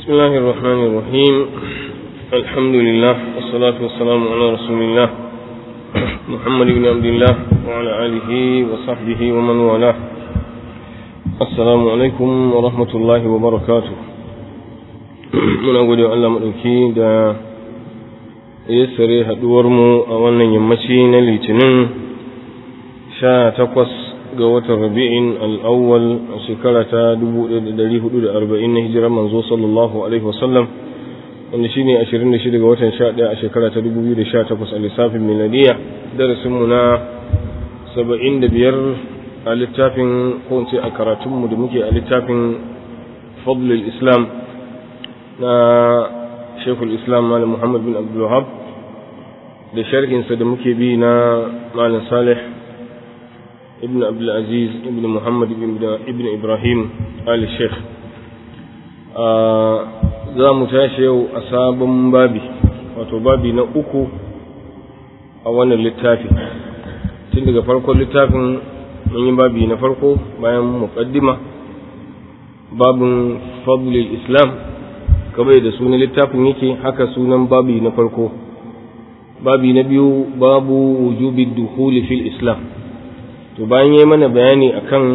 بسم الله الرحمن الرحيم الحمد لله والصلاة والسلام على رسول الله محمد بن عبد الله وعلى آله وصحبه ومن والاه السلام عليكم ورحمة الله وبركاته muna gode Allah maɗauki da yassare haɗuwarmu a wannan yammaci na litinin sha takwas ga watan rabi'in al'awwal a shekara ta 1440 na hijirar manzo sallallahu alaihi wasallam wanda shi ne 26 ga watan 11 a shekara ta 2018 a lissafin miladiya darasinmu na 75 a littafin ko a karatunmu da muke a littafin fadlul islam na shekul islam malam muhammad bin abdulwahab da sharhinsa da muke bi na malam salih ibn abdulaziz ibn muhammad ibn ibrahim ali sheikh za mu tashi yau a sabon babi wato babi na uku a wannan littafi tun daga farkon littafin mun yi babi na farko bayan muqaddima babin fadlil islam kamar da sunan littafin yake haka sunan babi na farko babi na biyu babu wujubi dukhuli fil islam to bayan yi mana bayani akan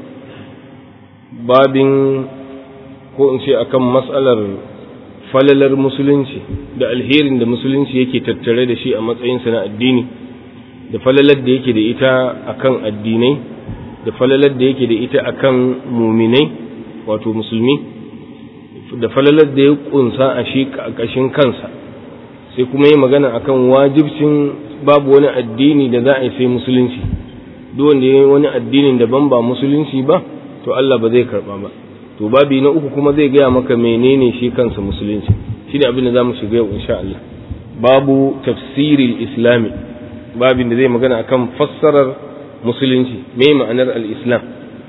babin ko in ce akan matsalar falalar musulunci da alherin da musulunci yake tattare da shi a matsayinsa na addini da falalar da yake da ita akan addinai da falalar da yake da ita akan muminai wato musulmi da falalar da ya kunsa a shi ƙashin kansa sai kuma yi magana akan wajibcin babu wani addini da za a yi sai musulunci duk wanda ya yi wani addinin daban ba musulunci ba to Allah ba zai karba ba to babi na uku kuma zai gaya maka menene shi kansa musulunci shi ne abin da za mu shiga yau insha Allah babu tafsiril islami babin da zai magana akan fassarar musulunci me ma'anar al-islam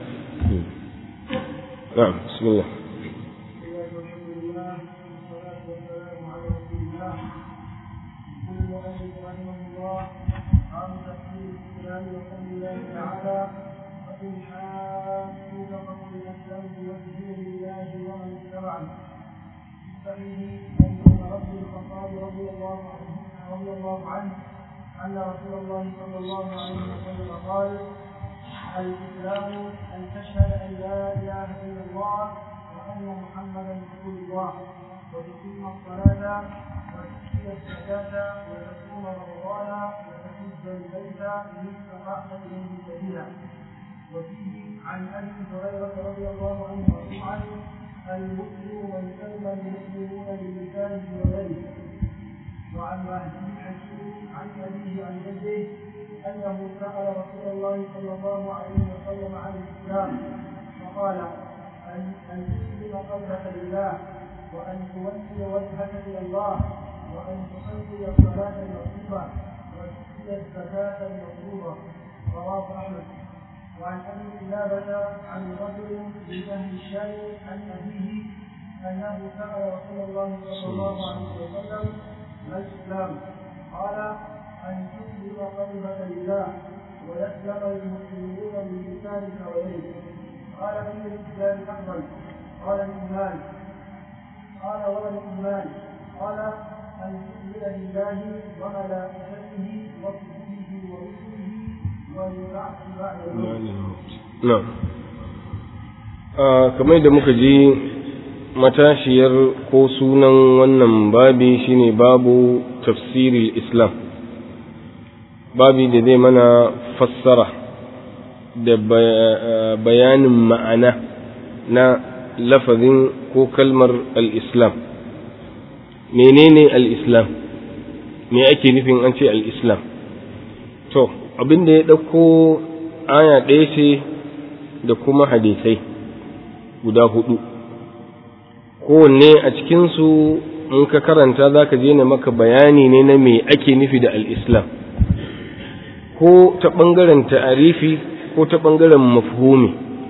na'am bismillah أن رسول الله صلى الله عليه وسلم قال الإسلام أن تشهد أن لا إله إلا الله وأن محمدا رسول الله وتقيم الصلاة وتؤتي الزكاة وتصوم رمضان وتحج البيت إن استطعت إليه سبيلا وفيه عن أبي هريرة رضي الله عنه مرفوعا المسلم من سلم المسلمون بلسانه ويده وعن مهدي الحكيم عن أبيه عن جده أنه سأل رسول الله صلى الله عليه وسلم عن الإسلام فقال أن أن تسلم قلبك لله وأن تولي وجهك إلى الله وأن تصلي الصلاة المكتوبة وتؤتي الزكاة المفروضة رواه أحمد وعن أبي قلابة عن رجل من أهل الشام عن أبيه أنه سأل رسول الله صلى الله عليه وسلم ما الإسلام؟ قال أن تسلم قلبك لله ويسلم المسلمون من لسانك ويدك قال أي الإسلام أفضل؟ قال الإيمان قال وما الإيمان؟ قال أن تؤمن بالله وملائكته وكتبه ورسله والبعث بعد الموت. نعم. kamar da muka ji matashiyar ko sunan wannan babi shine babu tafsiril islam babi da zai mana fassara da bayanin ma'ana na lafazin ko kalmar al-islam menene al-islam me ake nufin an ce al-islam to abin da ya ɗauko aya ɗaya ce da kuma hadisai guda hudu kowanne a cikinsu in ka karanta za ka je na maka bayani ne na me ake nufi da al'islam ko ta ɓangaren ta'arifi ko ta ɓangaren mafhumi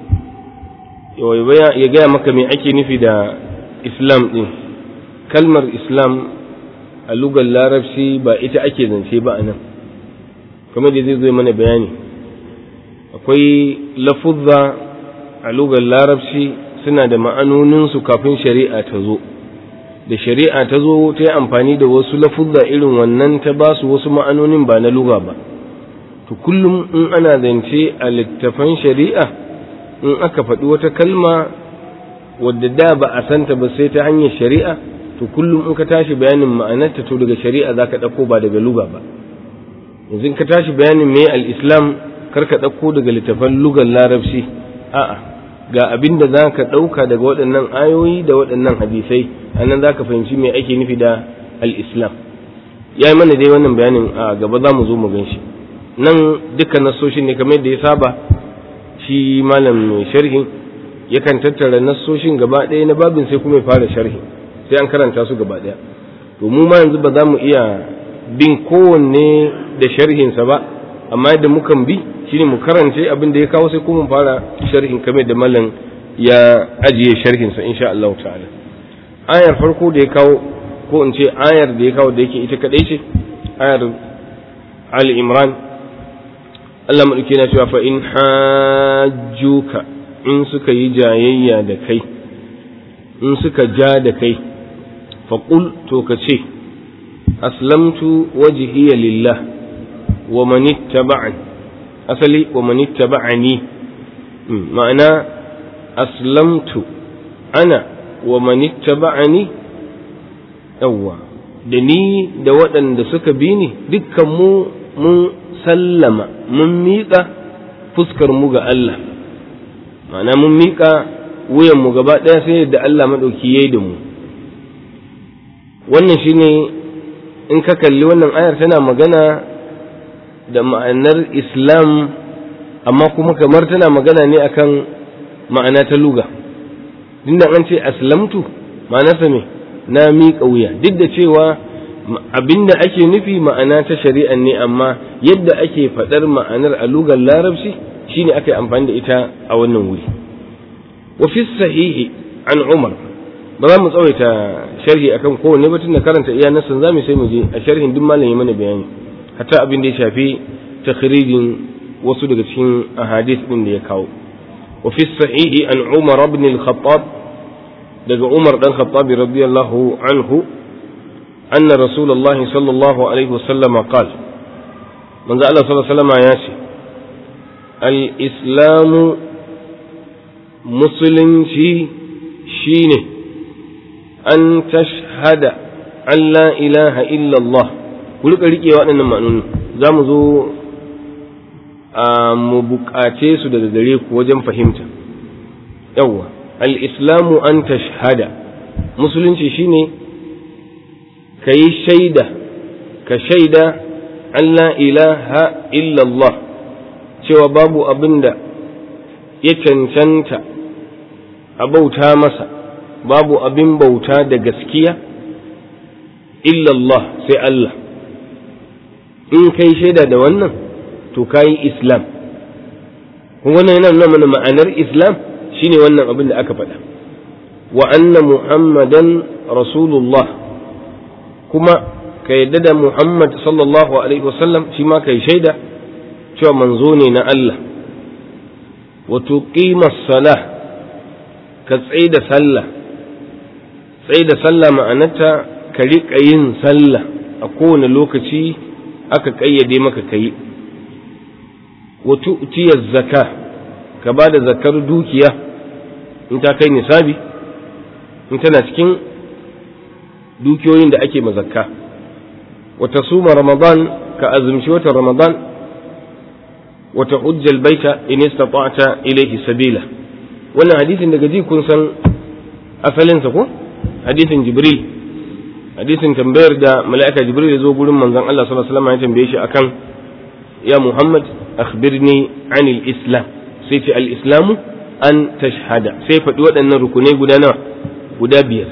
ya gaya maka me ake nufi da islam ɗin kalmar islam a lugar larabci ba ita ake zance ba a nan kamar da zai zo mana bayani akwai lafuzza a lugar larabci suna da ma'anoninsu kafin shari'a ta zo da shari'a ta zo ta yi amfani da wasu lafuzza irin wannan ta ba su wasu ma'anonin ba na luga ba to kullum in ana zance a littafan shari'a in aka faɗi wata kalma wadda da ba a santa ba sai ta hanyar shari'a to kullum in ka tashi bayanin ma'anarta to daga shari'a za ka ɗauko ba daga luga ba yanzu in ka tashi bayanin me al-islam kar ka ɗauko daga littafan lugar larabci a'a ga abin da za ka ɗauka daga waɗannan ayoyi da waɗannan hadisai a nan za ka fahimci me ake nufi da al-islam ya yi mana dai wannan bayanin a gaba za mu zo mu gan shi nan dukkan nassoshin ne kamar yadda ya saba shi malam mai sharhin yakan tattara nassoshin gaba ɗaya na babin sai kuma ya fara sharhi sai an karanta su gaba ɗaya to mu ma yanzu ba za mu iya bin kowanne da sharhinsa ba amma yadda mukan bi shine mu karance abin da ya kawo sai kuma fara sharhin kamar da malam ya ajiye sharhinsa insha Allah ta'ala ayar farko da ya kawo ko in ce ayar da ya kawo da yake ita kadai ce ayar Ali Imran Allah maɗauki na cewa fa in hajjuka in suka yi jayayya da kai in suka ja da kai faƙul to ka ce aslamtu wajhiya lillah wa man ittaba'ani asali wa man ittaba'ani ma'ana aslamtu ana wa man ittaba'ani yawwa da ni da waɗanda suka bi ni dukkan mu mun sallama mun miƙa fuskar mu ga Allah ma'ana mun miƙa wuyan mu gaba ɗaya sai da Allah maɗauki yayi da mu wannan shine in ka kalli wannan ayar tana magana da ma'anar islam amma kuma kamar tana magana ne akan ma'ana ta luga dinda an ce aslamtu ma'anarsa me na miƙa wuya duk da cewa abinda ake nufi ma'ana ta shari'a ne amma yadda ake faɗar ma'anar a lugar larabci shine aka yi amfani da ita a wannan wuri wa fi sahihi an umar ba za mu tsawaita sharhi akan kowanne ba tunda karanta iya nasan zamu sai mu je a sharhin duk malam ya mana bayani hatta abin da ya shafi takhrijin wasu daga cikin ahadith din da ya kawo wa fi sahihi an umar ibn al-khattab daga umar dan khattab radiyallahu anhu أن رسول الله صلى الله عليه وسلم قال من زال صلى الله عليه وسلم ياسي الإسلام مسلم في شينه أن تشهد أن لا إله إلا الله kuli ka riƙe waɗannan ma'anoni za mu zo a mu buƙace su daga gare ku wajen fahimta yawwa al-islamu an tashhada musulunci shine ka yi shaida ka shaida an la ilaha illallah cewa babu abin da ya cancanta a bauta masa babu abin bauta da gaskiya illallah sai Allah in kai shaida da wannan to ka yi islam wannan yana nuna mana ma'anar islam shine wannan abin da aka faɗa wa anna muhammadan rasulullah kuma ka yadda da Muhammad sallallahu Alaihi wasallam shi ma kai shaida cewa manzo ne na Allah wato ƙimar salah ka tsaye da sallah tsaye da sallah ma'anata ka riƙa yin sallah a kowane lokaci aka ƙayyade maka ka yi wato utiyar zaka ka ba da zakar dukiya in ta kai nisabi in tana cikin dukiyoyin da ake mazakka wata suma ramadan ka azumci wata ramadan wata hujjal baita in istata'ta ilayhi sabila wannan hadisin daga ji kun san asalinsa ko hadisin jibril hadisin tambayar da mala'ika jibril ya zo gurin manzon Allah sallallahu alaihi wasallam ya tambaye shi akan ya muhammad akhbirni anil islam sai ce al islamu an tashhada sai faɗi waɗannan rukunai guda nawa guda biyar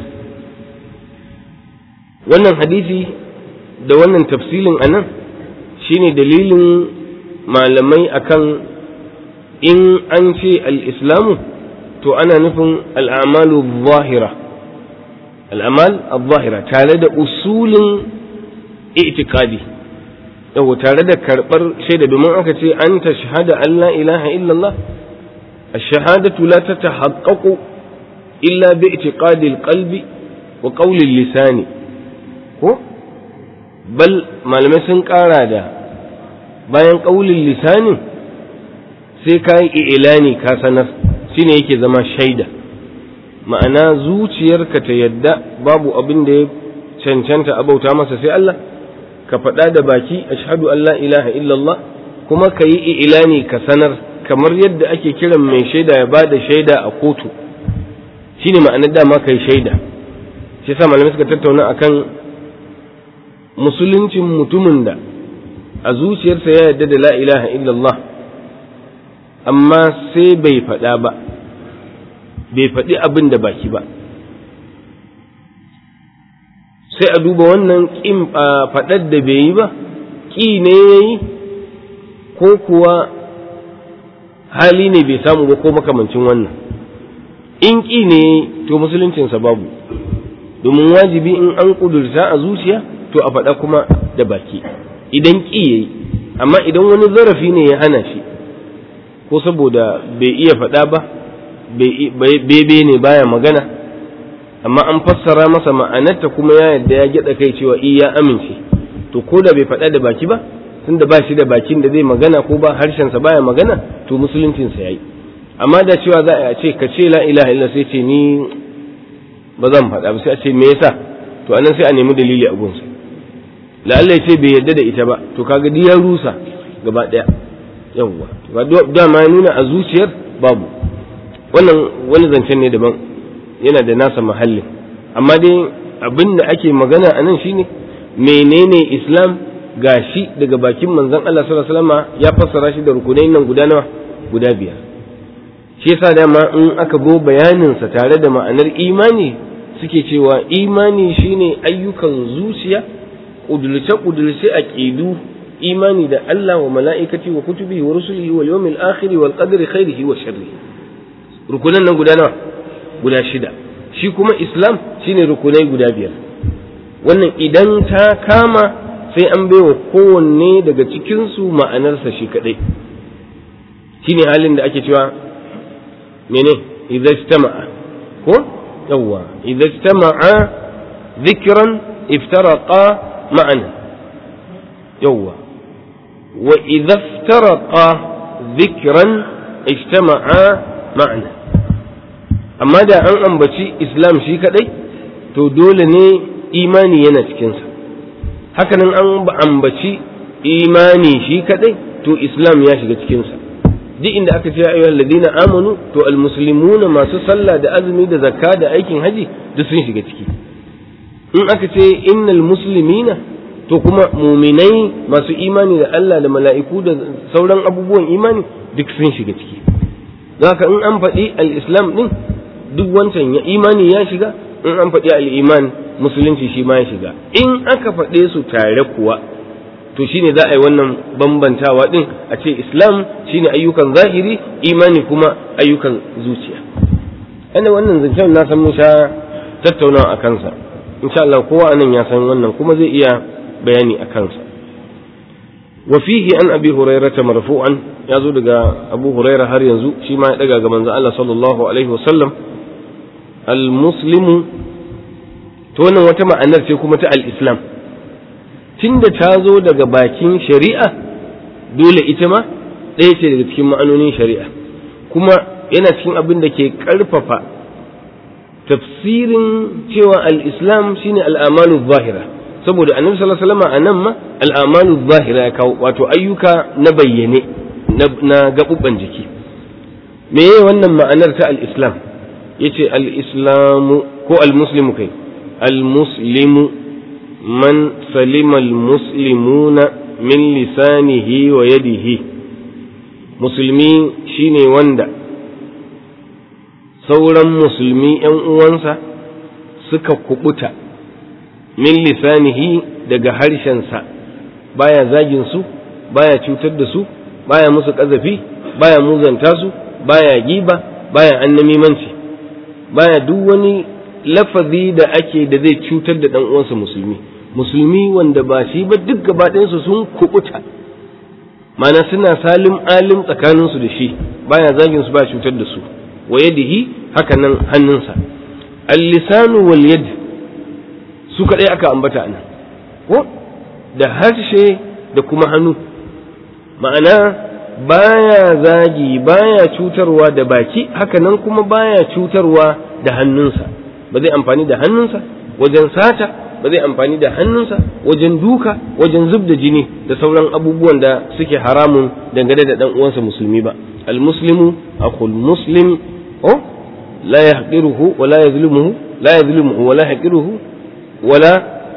wannan hadisi da wannan tafsilin a nan shine dalilin malamai akan in an ce al'islamu to ana nufin al'amalu zahira al'amal zahira tare da usulin itikadi yau tare da karɓar shaida domin aka ce an ta shahada an la ilaha illallah الشهادة لا تتحقق إلا باعتقاد القلب wa qaulil lisani ko bal malamai sun ƙara da bayan qaulil lisanin sai ka yi ilani ka sanar shine yake zama shaida ma'ana zuciyarka ta yadda babu abin da ya cancanta abauta masa sai Allah ka faɗa da baki ashhadu an la ilaha illallah kuma ka yi ilani ka sanar kamar yadda ake kiran mai shaida ya bada shaida a kotu shine ma'anar dama kai shaida shi yasa malamai suka tattauna akan musuluncin mutumin da a zuciyarsa ya yarda da la ilaha illallah amma sai bai faɗa ba bai faɗi abin da baki ba sai a duba wannan ƙin faɗar da bai yi ba ƙi ne ya yi ko kuwa hali ne bai samu ba ko makamancin wannan in ƙi ne to musuluncinsa babu domin wajibi in an ƙudurta a zuciya to a faɗa kuma da baki idan ƙi ya yi amma idan wani zarafi ne ya hana shi ko saboda bai iya faɗa ba bebe ne baya magana amma an fassara masa ma'anarta kuma ya yadda ya gyaɗa kai cewa iya amince to ko da bai faɗa da baki ba tunda ba shi da bakin da zai magana ko ba harshensa baya magana to musuluncinsa ya yi amma da cewa za a ce ka ce la ilaha illa sai ce ni ba zan faɗa ba sai a ce me yasa to anan sai a nemi dalili a gunsa la'alla ya ce bai yadda da ita ba to kaga duk ya rusa gaba ɗaya yawwa to dama ya nuna a zuciyar babu wannan wani zancen ne daban yana da nasa mahallin amma dai abin da ake magana a nan shine menene islam gashi daga bakin manzon Allah sallallahu alaihi wasallam ya fassara shi da rukunai nan guda nawa guda biyar shi yasa dama in aka go bayanin sa tare da ma'anar imani suke cewa imani shine ayyukan zuciya kudulce kudulce aqidu imani da Allah wa mala'ikati wa kutubihi wa rusulihi wal yawmil akhir wal qadri khairihi wa sharrihi rukunan nan guda nawa guda shida shi kuma islam shine rukunai guda biyar wannan idan ta kama sai an baiwa kowanne daga cikinsu ma'anarsa shi kadai shine halin da ake cewa mene idza istama'a ko yawwa idza istama'a dhikran iftaraqa ma'ana yawwa wa idza iftaraqa dhikran ijtama'a ma'ana amma da an ambaci islam shi kadai to dole ne imani yana cikinsa hakanan an ambaci imani shi kadai to islam ya shiga cikinsa duk inda aka ce ayyuhal ladina amanu to almuslimuna masu sallah da azumi da zakka da aikin haji duk sun shiga ciki in aka ce innal muslimina to kuma muminai masu imani da Allah da mala'iku da sauran abubuwan imani duk sun shiga ciki haka in an faɗi al-islam din duk wancan ya imani ya shiga in an faɗi al-iman musulunci shi ma ya shiga in aka faɗe su tare kuwa to shine za a yi wannan bambantawa din a ce islam shine ayyukan zahiri imani kuma ayyukan zuciya ana wannan zancen na san mun sha tattaunawa a kansa insha Allah kowa anan ya san wannan kuma zai iya bayani a kansa wa fihi an abi hurairah marfu'an ya zo daga abu hurairah har yanzu shi ma ya daga ga manzo Allah sallallahu alaihi wasallam al muslimu to wannan wata ma'anar ce kuma ta al-islam tunda ta zo daga bakin shari'a dole ita ma ɗaya ce daga cikin ma'anonin shari'a kuma yana cikin abin da ke ƙarfafa tafsirin cewa al-islam shine al'amalu zahira saboda annabi sallallahu alaihi wasallam anan ma al'amalu zahira ya kawo wato ayyuka na bayyane na gaɓuɓɓan jiki me wannan ma'anar ta al-islam yace al-islamu ko al-muslimu kai al-muslimu man salima al-muslimuna min lisanihi wa yadihi musulmi shine wanda sauran musulmi ‘yan uwansa suka kubuta min lisanihi daga harshensa baya zagin su baya cutar da su baya musu ƙazafi baya muzanta su baya giba baya annamimanci baya duk wani lafazi da ake da zai cutar da ɗan uwansa musulmi musulmi wanda ba shi ba duk gabaɗayansu sun kubuta mana suna salim alim tsakaninsu da shi baya zagin su baya cutar da su wa yadihi haka nan hannunsa al-lisanu wal yad su kadai aka ambata nan ko da harshe da kuma hannu ma'ana baya zagi baya cutarwa da baki hakanan kuma baya cutarwa da hannunsa ba zai amfani da hannunsa wajen sata ba zai amfani da hannunsa wajen duka wajen zub da jini da sauran abubuwan da suke haramun dangane da dan uwansa musulmi ba almuslimu akhul muslim oh la yahqiruhu wa la yazlimuhu la yazlimuhu wa la yahqiruhu wa la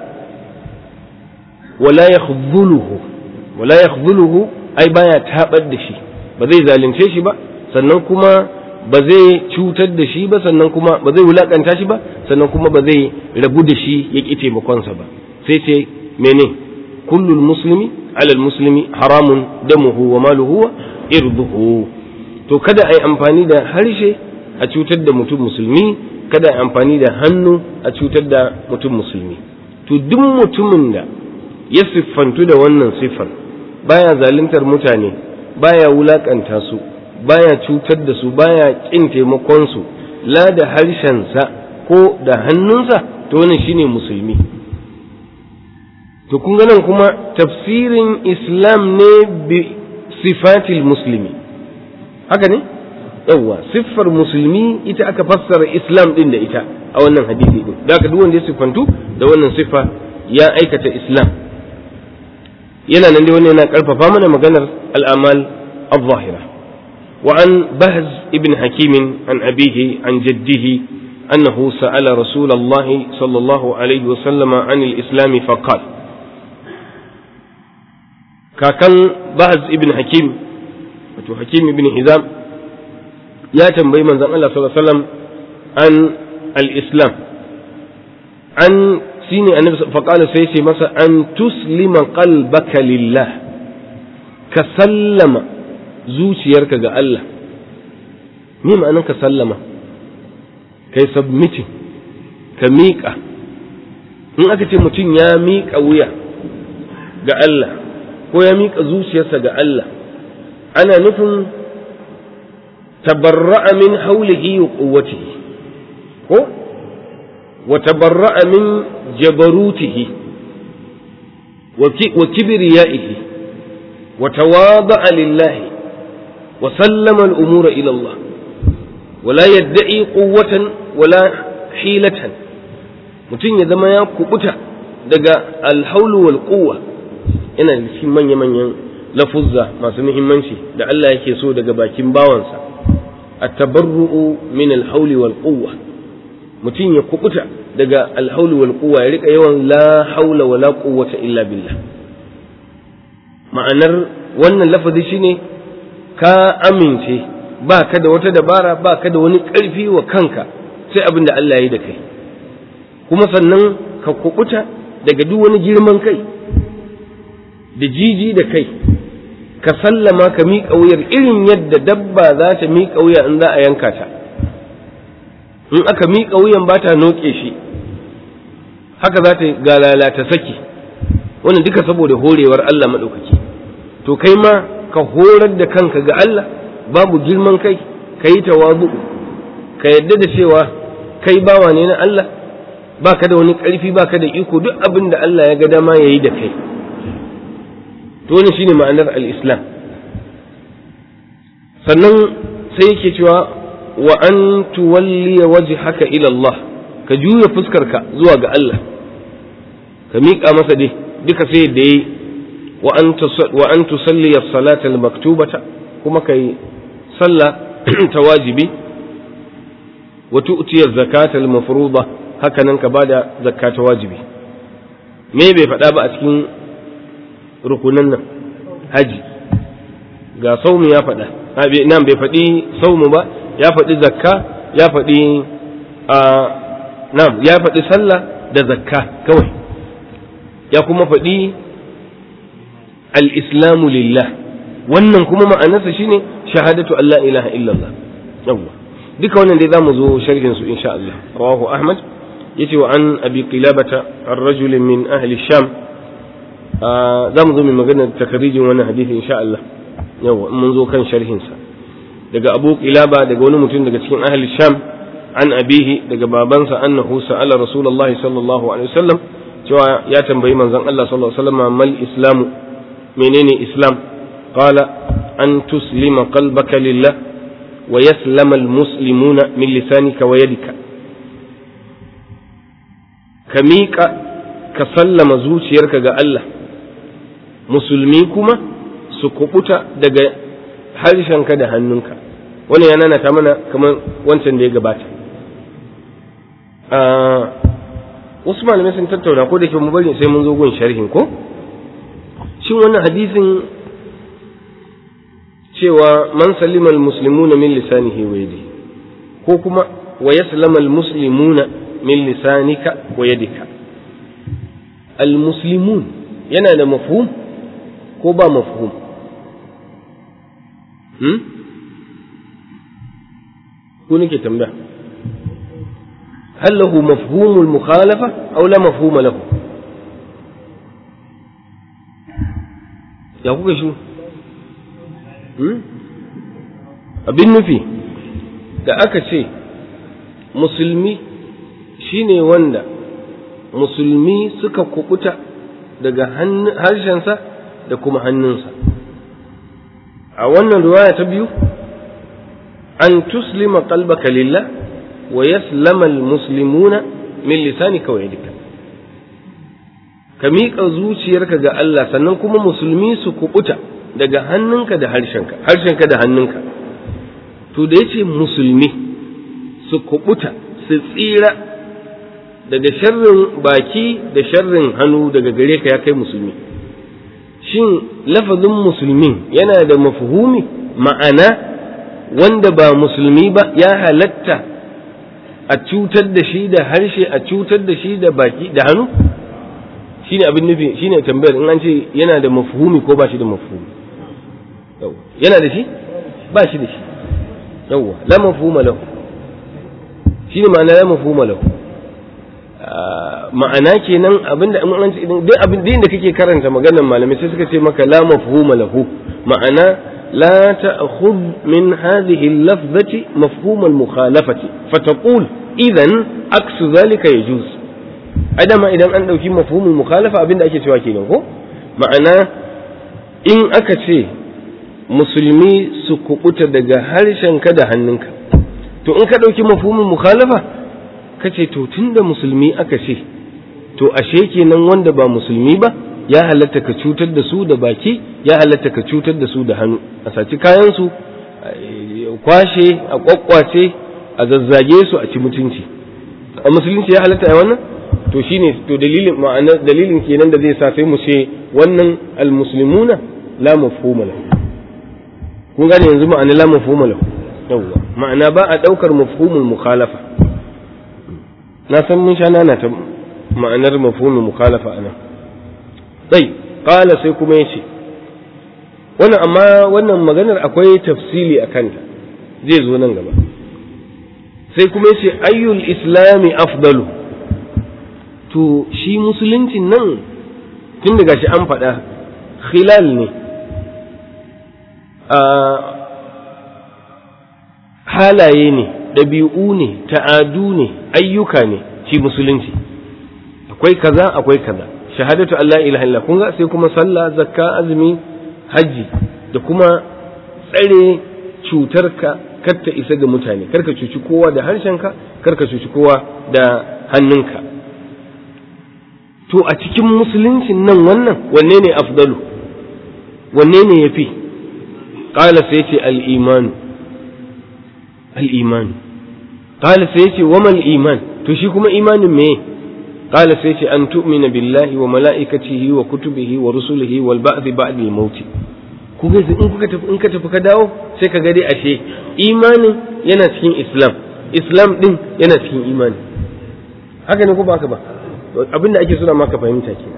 wa la yakhdhuluhu wa la yakhdhuluhu ai baya tabar da shi ba zai zalunce shi ba sannan kuma ba zai cutar da shi ba sannan kuma ba zai wulakanta shi ba sannan kuma ba zai rabu da shi ya ƙi taimakonsa ba sai ce mene kullul muslimi alal muslimi haramun damuhu wa maluhu wa irduhu to kada a yi amfani da harshe a cutar da mutum musulmi kada a yi amfani da hannu a cutar da mutum musulmi to duk mutumin da ya siffantu da wannan siffar baya zaluntar mutane baya wulakanta su baya cutar da su baya kin taimakon su la da harshensa ko da hannunsa to wannan shine musulmi to kun ga nan kuma tafsirin islam ne bi sifatil muslimi haka ne yawwa siffar musulmi ita aka fassara islam din da ita a wannan hadisi din da duk wanda ya siffantu da wannan siffa ya aikata islam yana nan dai wannan yana karfafa mana maganar al'amal al-zahira وعن بهز ابن حكيم عن أبيه عن جده أنه سأل رسول الله صلى الله عليه وسلم عن الإسلام فقال كاكن بهز ابن حكيم حكيم ابن هزام يا تنبي من زمان الله صلى الله عليه وسلم عن الإسلام عن سيني النبي فقال سيسي مثلا أن تسلم قلبك لله كسلم zuciyarka ga Allah me ma'anar ka sallama kai submitting ka miƙa in aka ce mutum ya miƙa wuya ga Allah ko ya miƙa zuciyarsa ga Allah ana nufin tabarra'a min haulihi wa quwwatihi ko wa tabarra'a min jabarutihi wa kibriyaihi wa tawada'a lillahi وسلم الأمور إلى الله ولا يدعي قوة ولا حيلة mutum ya zama ya kubuta daga alhaulu wal quwwa yana da cikin manya manyan lafuzza masu muhimmanci da Allah yake so daga bakin bawansa at-tabarru'u min alhauli wal quwwa mutum ya kubuta daga alhaulu wal quwwa ya rika yawan la haula wala quwwata illa billah ma'anar wannan lafazi shine ka amince ba ka da wata dabara ba ka da wani ƙarfi wa kanka sai abin da Allah ya yi da kai kuma sannan ka kubuta daga duk wani girman kai da jiji da kai ka sallama ka miƙa wuyar irin yadda dabba za ta miƙa wuya in za a yanka ta in aka miƙa wuyan ba ta noƙe shi haka za ta galala ta saki wannan duka saboda horewar Allah maɗaukaki to kai ma ka horar da kanka ga Allah babu girman kai ka yi tawazu ka yadda da cewa kai bawa ne na Allah baka da wani ƙarfi baka da iko duk abin da Allah ya ga dama ya yi da kai to wannan shine ma'anar al-islam sannan sai yake cewa wa an tuwalli wajhaka ila Allah ka juya fuskarka zuwa ga Allah ka miƙa masa dai duka sai da yi wa an tusalli as-salata al-maktubata kuma kai sallah ta wajibi wa tu'ti az-zakata al-mafruḍa haka nan ka bada zakka ta wajibi me bai faɗa ba a cikin rukunan nan haji ga saumu ya faɗa nan bai faɗi saumu ba ya faɗi zakka ya faɗi a nan ya faɗi sallah da zakka kawai ya kuma faɗi al-islamu lillah wannan kuma ma'anarsa shine shahadatu Allah ilaha illallah yawwa duka wannan dai zamu zo sharhin su insha Allah rawahu Ahmad yace wa an abi qilabata ar-rajul min ahli sham zamu zo mai magana takarijin wannan hadisi insha Allah yawa mun zo kan sharhin sa daga Abu Qilaba daga wani mutum daga cikin ahli sham an abihi daga babansa annahu sa'ala rasulullah sallallahu alaihi wasallam cewa ya tambayi manzon Allah sallallahu alaihi wasallam mal islamu menene islam qala an tuslima qalbaka lillah wa yaslama almuslimuna min lisanika wa yadika ka miƙa ka sallama zuciyarka ga Allah musulmi kuma su kubuta daga harshenka da hannunka wani yana na ta mana kamar wancan da ya gabata wasu malamai sun tattauna ko da ke mu bari sai mun zo gun sharhin ko shin wannan hadisin cewa man salima almuslimuna min lisanihi wa yadihi ko kuma wa yaslama almuslimuna min lisanika wa yadika almuslimun yana da mafhum ko ba mafhum hmm? ku nake tambaya هل له مفهوم المخالفة أو لا مفهوم له ya kuka shi abin nufi da aka ce musulmi shine wanda musulmi suka kubuta daga harshensa da kuma hannunsa a wannan riwaya ta biyu an tuslima qalbaka lillah wa yaslama almuslimuna min lisanika wa yadika ka miƙa zuciyarka ga Allah sannan kuma musulmi su kubuta daga hannunka da harshenka harshenka da hannunka to da yace musulmi su kubuta su tsira daga sharrin baki da sharrin hannu daga gare ka ya kai musulmi shin lafazin musulmin yana da mafhumi ma'ana wanda ba musulmi ba ya halatta a cutar da shi da harshe a cutar da shi da baki da hannu shine abin nufi shine tambayar in an ce yana da mafhumi ko ba shi da mafhumi yana da shi ba shi da shi yawwa la mafhuma lahu shine ma'ana la mafhuma lahu ma'ana kenan abinda in an ce duk abin da kake karanta maganar malamai sai suka ce maka la mafhuma lahu ma'ana لا تأخذ من هذه اللفظة مفهوم المخالفة فتقول إذا عكس ذلك يجوز أدما إذا أن في مفهوم المخالفة أبين أكي سواكي نوكو معنى إن أكتي musulmi su kubuta daga harshenka da hannunka to in ka ɗauki mafhumin mukhalafa ka ce to tunda musulmi aka ce to ashe kenan wanda ba musulmi ba ya halatta ka cutar da su da baki ya halatta ka cutar da su da hannu a saci kayansu kwashe a kwakwace a zazzage su a ci mutunci a musulunci ya halatta a wannan to shine to dalilin ma'ana dalilin kenan da zai sa sai mu ce wannan almuslimuna la mafhuma lahu kun gane yanzu ma'ana la mafhuma lahu yawwa ma'ana ba a daukar mafhumul mukhalafa na san mun sha nana ta ma'anar mafhumul mukhalafa anan sai kala sai kuma ya ce wannan amma wannan maganar akwai tafsili a kanta zai zo nan gaba sai kuma ya ce ayyul islami afdalu to shi musuluncin nan tun daga shi an faɗa khilal ne a halaye ne ɗabi'u ne ta'adu ne ayyuka ne shi musulunci akwai kaza akwai kaza shahadatu Allah ilaha illa kun ga sai kuma sallah zakka azumi haji da kuma tsare cutarka kar ta isa ga mutane karka cuci kowa da harshenka karka cuci kowa da hannunka to a cikin musuluncin nan wannan wanne ne afdalu wanne ne yafi qala sai ce al-iman al-iman qala sai ce wa mal iman to shi kuma imanin me قال سيتي أن تؤمن بالله وملائكته وكتبه ورسله والبعث بعد الموت kuga in kuka tafi in ka tafi ka dawo sai ka gade ashe imanin yana cikin islam islam din yana cikin imani haka ne ko ba haka ba abin da ake suna maka fahimta ke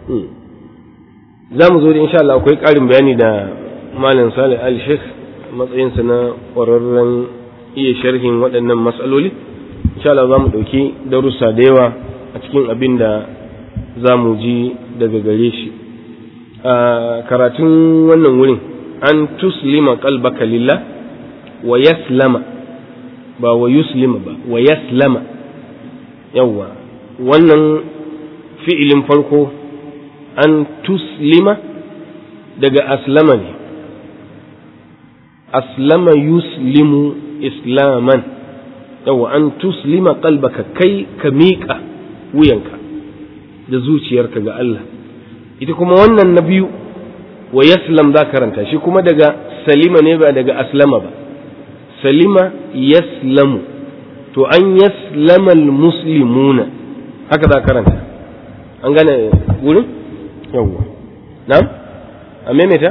za mu zo da insha Allah akwai ƙarin bayani da malam salih al sheikh matsayinsa na ƙwararren iya sharhin waɗannan matsaloli insha Allah za mu ɗauki darussa da yawa a cikin abin da za mu ji daga gare shi a karatun wannan wurin an tuslima kalbaka lillah wa yaslama ba wa yuslima ba wa yaslama yawwa wannan fi'ilin farko an tuslima daga aslama ne aslama yuslimu islaman yawwa an tuslima qalbaka kai ka miƙa wuyanka da zuciyarka ga Allah ita kuma wannan na biyu wa yaslam za karanta shi kuma daga salima ne ba daga aslama ba salima yaslamu to an yaslama muslimuna haka za karanta an gane wurin yawwa na'am a maimaita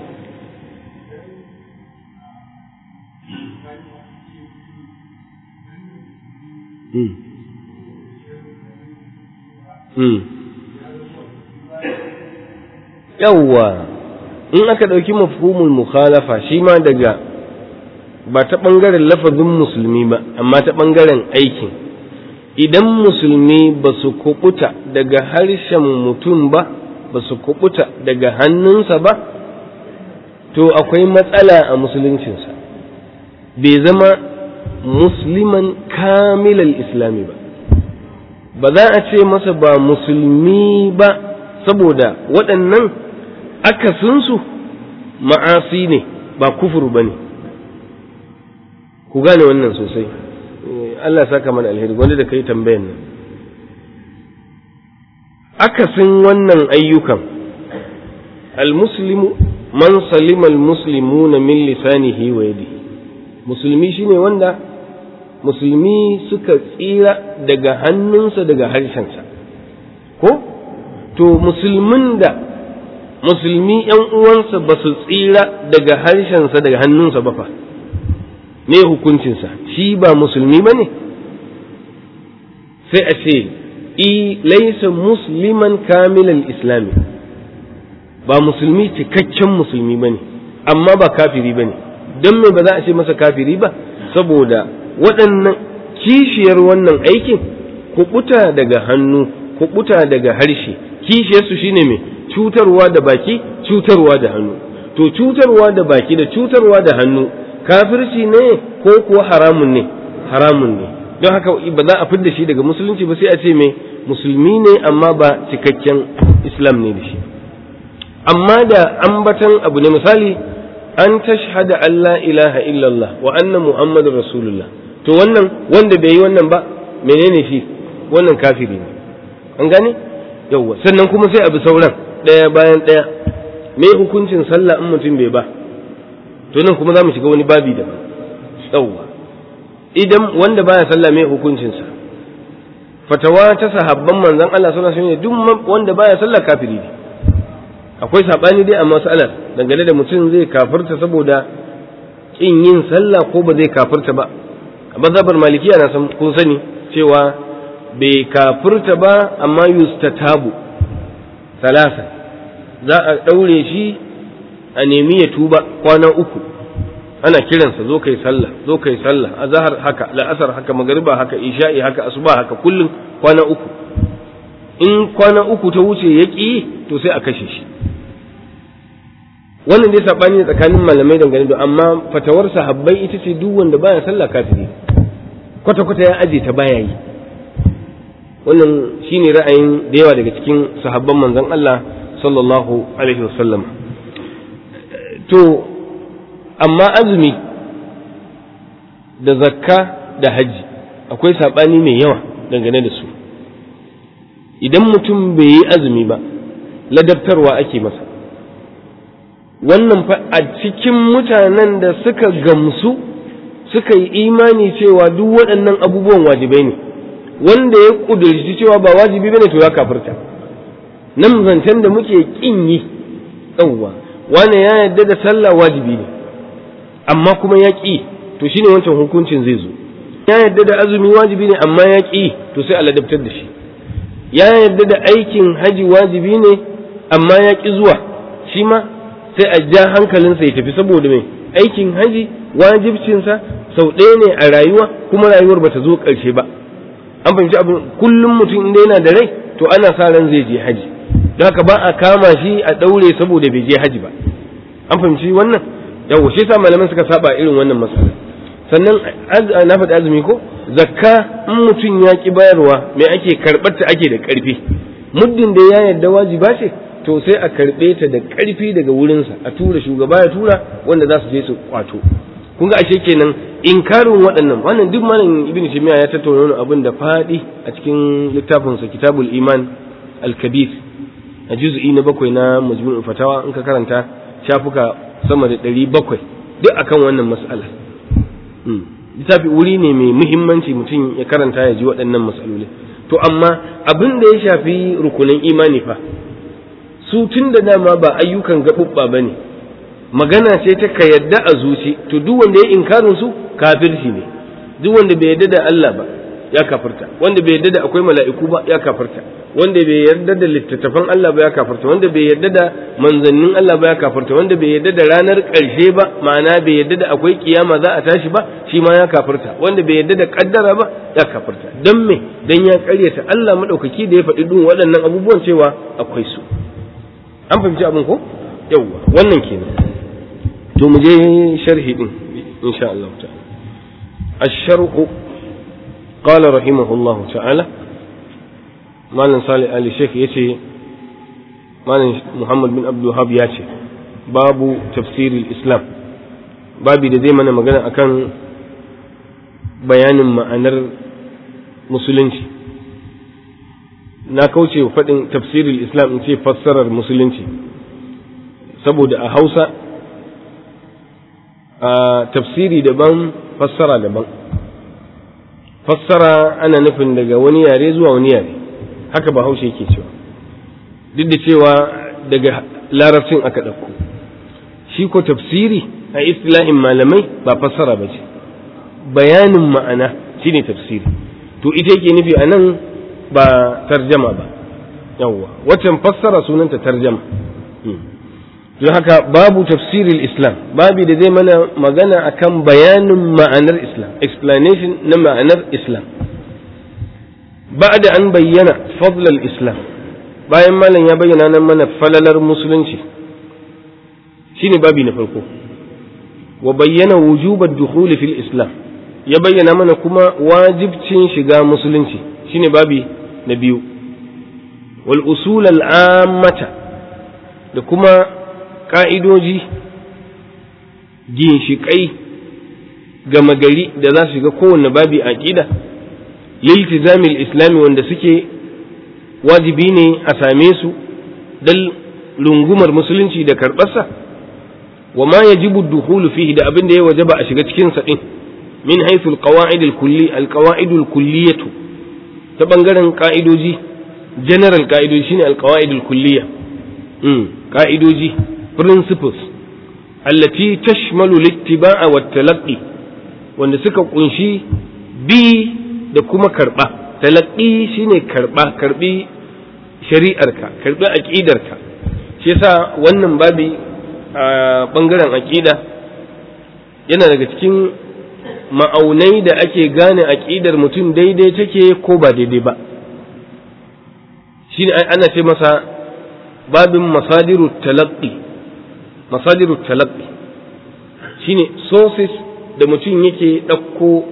Hmm. Hmm. yawwa in aka ɗauki mafhumul mukhalafa shi ma daga ba ta ɓangaren lafazin musulmi ba amma ta ɓangaren aikin idan musulmi ba su kubuta daga harshen mutum ba ba su kubuta daga hannunsa ba to akwai matsala a musuluncinsa bai zama musliman kamilal islami ba ba za a ce masa ba musulmi ba saboda waɗannan akasinsu ma'asi ne ba kufur ba ne ku gane wannan sosai Allah saka mana alheri wanda da kai tambayan nan akasin wannan ayyukan almuslimu man salima almuslimuna min lisanihi wa yadihi musulmi shine wanda musulmi suka tsira daga hannunsa daga harshensa ko to musulmin da musulmi ‘yan uwansa ba su tsira daga harshensa daga hannunsa ba fa me hukuncinsa shi ba musulmi ba ne sai a ce i laisa musliman kamilan islami ba musulmi cikakken musulmi ba ne amma ba kafiri ba ne don me ba za a ce masa kafiri ba saboda waɗannan kishiyar wannan aikin kuɓuta daga hannu kuɓuta daga harshe kishiyarsu shine mai cutarwa da baki cutarwa da hannu to cutarwa da baki da cutarwa da hannu kafirci ne ko kuwa haramun ne haramun ne don haka ba za a fidda shi daga musulunci ba sai a ce mai musulmi ne amma ba cikakken islam ne da shi amma da ambatan abu ne misali an tashhada an la ilaha illallah wa anna muhammadun rasulullah to wannan wanda bai yi wannan ba menene shi wannan kafiri ne an gane yawwa sannan kuma sai abu sauran ɗaya bayan ɗaya me hukuncin sallah in mutum bai ba to nan kuma za mu shiga wani babi daban yawwa idan wanda baya sallah me hukuncinsa fatawa ta sahabban manzon Allah sallallahu alaihi wasallam duk wanda baya sallah kafiri ne akwai sabani dai a mas'alar dangane da mutum zai kafirta saboda kin yin sallah ko ba zai kafirta ba a mazhabar malikiya na san kun sani cewa bai kafirta ba amma yustatabu salasa za a ɗaure shi a nemi ya tuba kwana uku ana kiransa zo kai sallah zo kai sallah azhar haka la'asar haka magariba haka isha'i haka asuba haka kullum kwana uku in kwana uku ta wuce ya ƙi to sai a kashe shi wannan dai sabani ne tsakanin malamai dangane da amma fatawar sahabbai ita ce duk wanda baya sallah kafiri kwata kwata ya aje ta baya yi wannan shine ra'ayin da yawa daga cikin sahabban manzon Allah sallallahu alaihi wasallam to amma azumi da zakka da hajji akwai saɓani mai yawa dangane da su idan mutum bai yi azumi ba ladabtarwa ake masa wannan fa a cikin mutanen da suka gamsu suka yi imani cewa duk waɗannan abubuwan wajibai ne wanda ya ƙudurci cewa ba wajibi bane to ya kafirta nan zancen da muke ƙin yi yawwa wane ya yarda da sallah wajibi ne amma kuma ya ƙi to shine wancan hukuncin zai zo ya yarda da azumi wajibi ne amma ya ƙi to sai a ladabtar da shi ya yarda da aikin haji wajibi ne amma ya ƙi zuwa shi ma sai a ja hankalinsa ya tafi saboda mai aikin haji wajibcinsa sau ɗaya ne a rayuwa kuma rayuwar bata zo ƙarshe ba an fahimci abin kullum mutum inda yana da rai to ana sa ran zai je haji don haka ba a kama shi a ɗaure saboda bai je haji ba an fahimci wannan yawo shi sa malaman suka saba irin wannan matsala sannan na faɗi azumi ko zakka in mutum ya ki bayarwa me ake karɓar ta ake da ƙarfi muddin da ya yarda wajiba ce to sai a karɓe ta da ƙarfi daga wurinsa a tura shugaba ya tura wanda za su je su kwato kun ga ashe kenan inkarin waɗannan wannan duk malam ibn shimiya ya tattauna wani abin da faɗi a cikin littafinsa kitabul iman al-kabir a juz'i na bakwai na majmu'ul fatawa in ka karanta shafuka sama da ɗari bakwai duk akan wannan mas'ala littafi wuri ne mai muhimmanci mutum ya karanta ya ji waɗannan mas'aloli to amma abin da ya shafi rukunin imani fa su tun da dama ba ayyukan gaɓuɓɓa ba ne magana ce ta ka yadda a zuci to duk wanda ya inkarin su kafirci ne duk wanda bai yadda da Allah ba ya kafirta wanda bai yadda da akwai mala'iku ba ya kafirta wanda bai yarda da littattafan Allah ba ya kafirta wanda bai yarda da manzannin Allah ba ya kafirta wanda bai yarda da ranar ƙarshe ba ma'ana bai yarda da akwai kiyama za a tashi ba shi ma ya kafirta wanda bai yarda da kaddara ba ya kafirta dan me dan ya ƙaryata Allah madaukaki da ya faɗi duk waɗannan abubuwan cewa akwai su an fahimci abin ko yawwa wannan kenan to mu je sharhi din insha Allah ta'ala الشرح قال رحمه الله تعالى مالن صالح آل الشيخ يتي مالن محمد بن عبد الوهاب ياتي باب تفسير الإسلام babi da zai mana magana akan bayanin ma'anar musulunci na kauce faɗin tafsirin islam in ce fassarar musulunci saboda a hausa a tafsiri daban fassara daban fassara ana nufin daga wani yare zuwa wani yare haka ba haushe yake cewa duk da cewa daga larabcin aka ɗauko shi ko tafsiri a istilahin malamai ba fassara ba ce bayanin ma'ana shine tafsiri to ita yake nufi a nan ba tarjama ba yawwa waccan fassara sunanta tarjama don haka babu tafsirin islam babi da zai mana magana akan bayanin ma'anar islam explanation na ma'anar islam da an bayyana fadlal islam bayan malam ya bayyana nan mana falalar musulunci shine babi na farko wa bayyana wujubar dukhuli fil islam ya bayyana mana kuma wajibcin shiga musulunci shine babi na biyu wal usul al ammata da kuma ka'idoji ginshiƙai gama gari da za su shiga kowanne babi a ƙida liltizamil islami wanda suke wajibi ne a same su dal lungumar musulunci da karɓarsa wa ma yajibu dukhulu fihi da abin da ya wajaba a shiga cikin sa din min haythu alqawaid alkulli alqawaid alkulliyatu ta bangaren ka'idoji general ka'idoji shine alqawaid alkulliya mm ka'idoji principles allati tashmalu littiba'a wa talaqqi wanda suka kunshi bi da kuma karba talaqqi shine karba karbi shari'arka karbi aqidarka shi yasa wannan babi a bangaren aqida yana daga cikin ma'aunai da ake gane aqidar mutum daidai take ko ba daidai ba shine ana ce masa babin masadiru talaqqi masadiru talaqqi shine sources da mutum yake ɗauko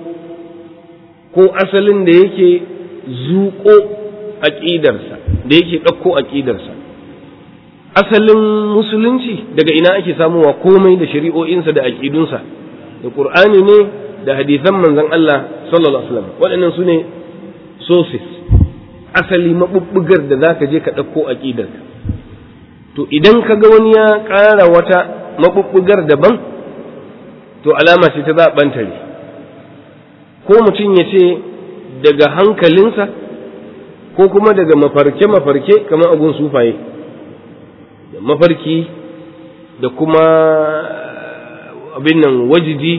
ko asalin da yake zuƙo aƙidarsa da yake ɗauko aƙidarsa asalin musulunci daga ina ake samuwa komai da shari'o'insa da aƙidunsa da ƙur'ani ne da hadisan manzon Allah sallallahu alaihi wasallam waɗannan su ne sources asali maɓuɓɓugar da za ka je ka ɗauko aƙidarka to idan ka ga wani ya ƙara wata maɓuɓɓugar daban to alama ce ta zaɓantare ko mutum ya ce daga hankalinsa ko kuma daga mafarke-mafarke kamar abun sufaye da mafarki da kuma abin nan wajidi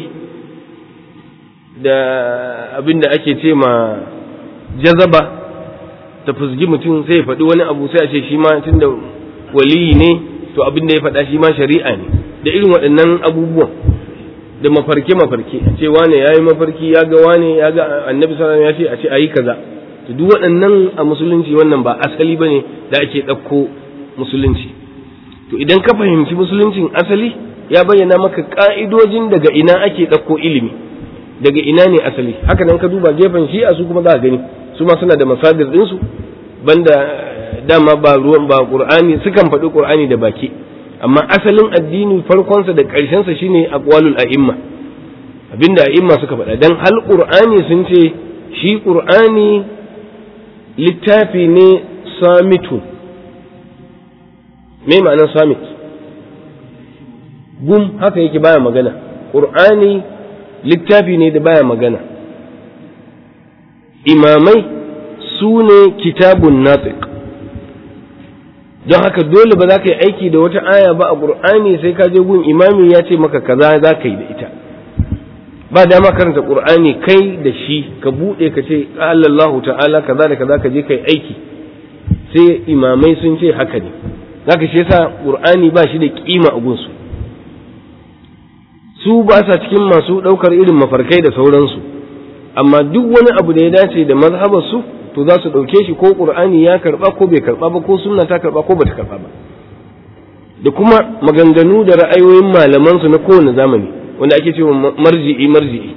da abin da ake ce ma jazaba ta fusgi mutum sai ya faɗi wani abu sai a ce shi ma tun da waliyi ne to abin da ya faɗa shi ma shari'a ne da irin waɗannan abubuwan da mafarke mafarke a ce wane ya yi mafarki ya ga wane ya ga annabi sallallahu ya ce a ce a yi kaza to duk waɗannan a musulunci wannan ba asali bane da ake ɗauko musulunci to idan ka fahimci musuluncin asali ya bayyana maka ƙa'idojin daga ina ake ɗauko ilimi daga ina ne asali haka nan ka duba gefen shi'a su kuma za ka gani su ma suna da masadir ɗinsu banda dama ba ruwan ba qur'ani sukan faɗi qur'ani da baki amma asalin addini farkonsa da ƙarshensa shine aqwalul a'imma abinda a'imma suka faɗa dan hal qur'ani sun ce shi qur'ani littafi ne samitu me ma'anar samit gum haka yake baya magana qur'ani littafi ne da baya magana imamai su ne kitabun natiq don haka dole ba za ka yi aiki da wata aya ba a qur'ani sai ka je gun imami ya ce maka kaza za ka yi da ita ba dama karanta qur'ani kai da shi ka bude ka ce qala Allahu ta'ala kaza da kaza ka je kai aiki sai imamai sun ce haka ne zaka shi yasa qur'ani ba shi da kima a gunsu su ba sa cikin masu daukar irin mafarkai da sauransu amma duk wani abu da ya dace da mazhabar su to za su dauke shi ko qur'ani ya karba ko bai karba ba ko sunna ta karba ko bata karba ba da kuma maganganu da ra'ayoyin malaman su na kowane zamani wanda ake cewa marji'i marji'i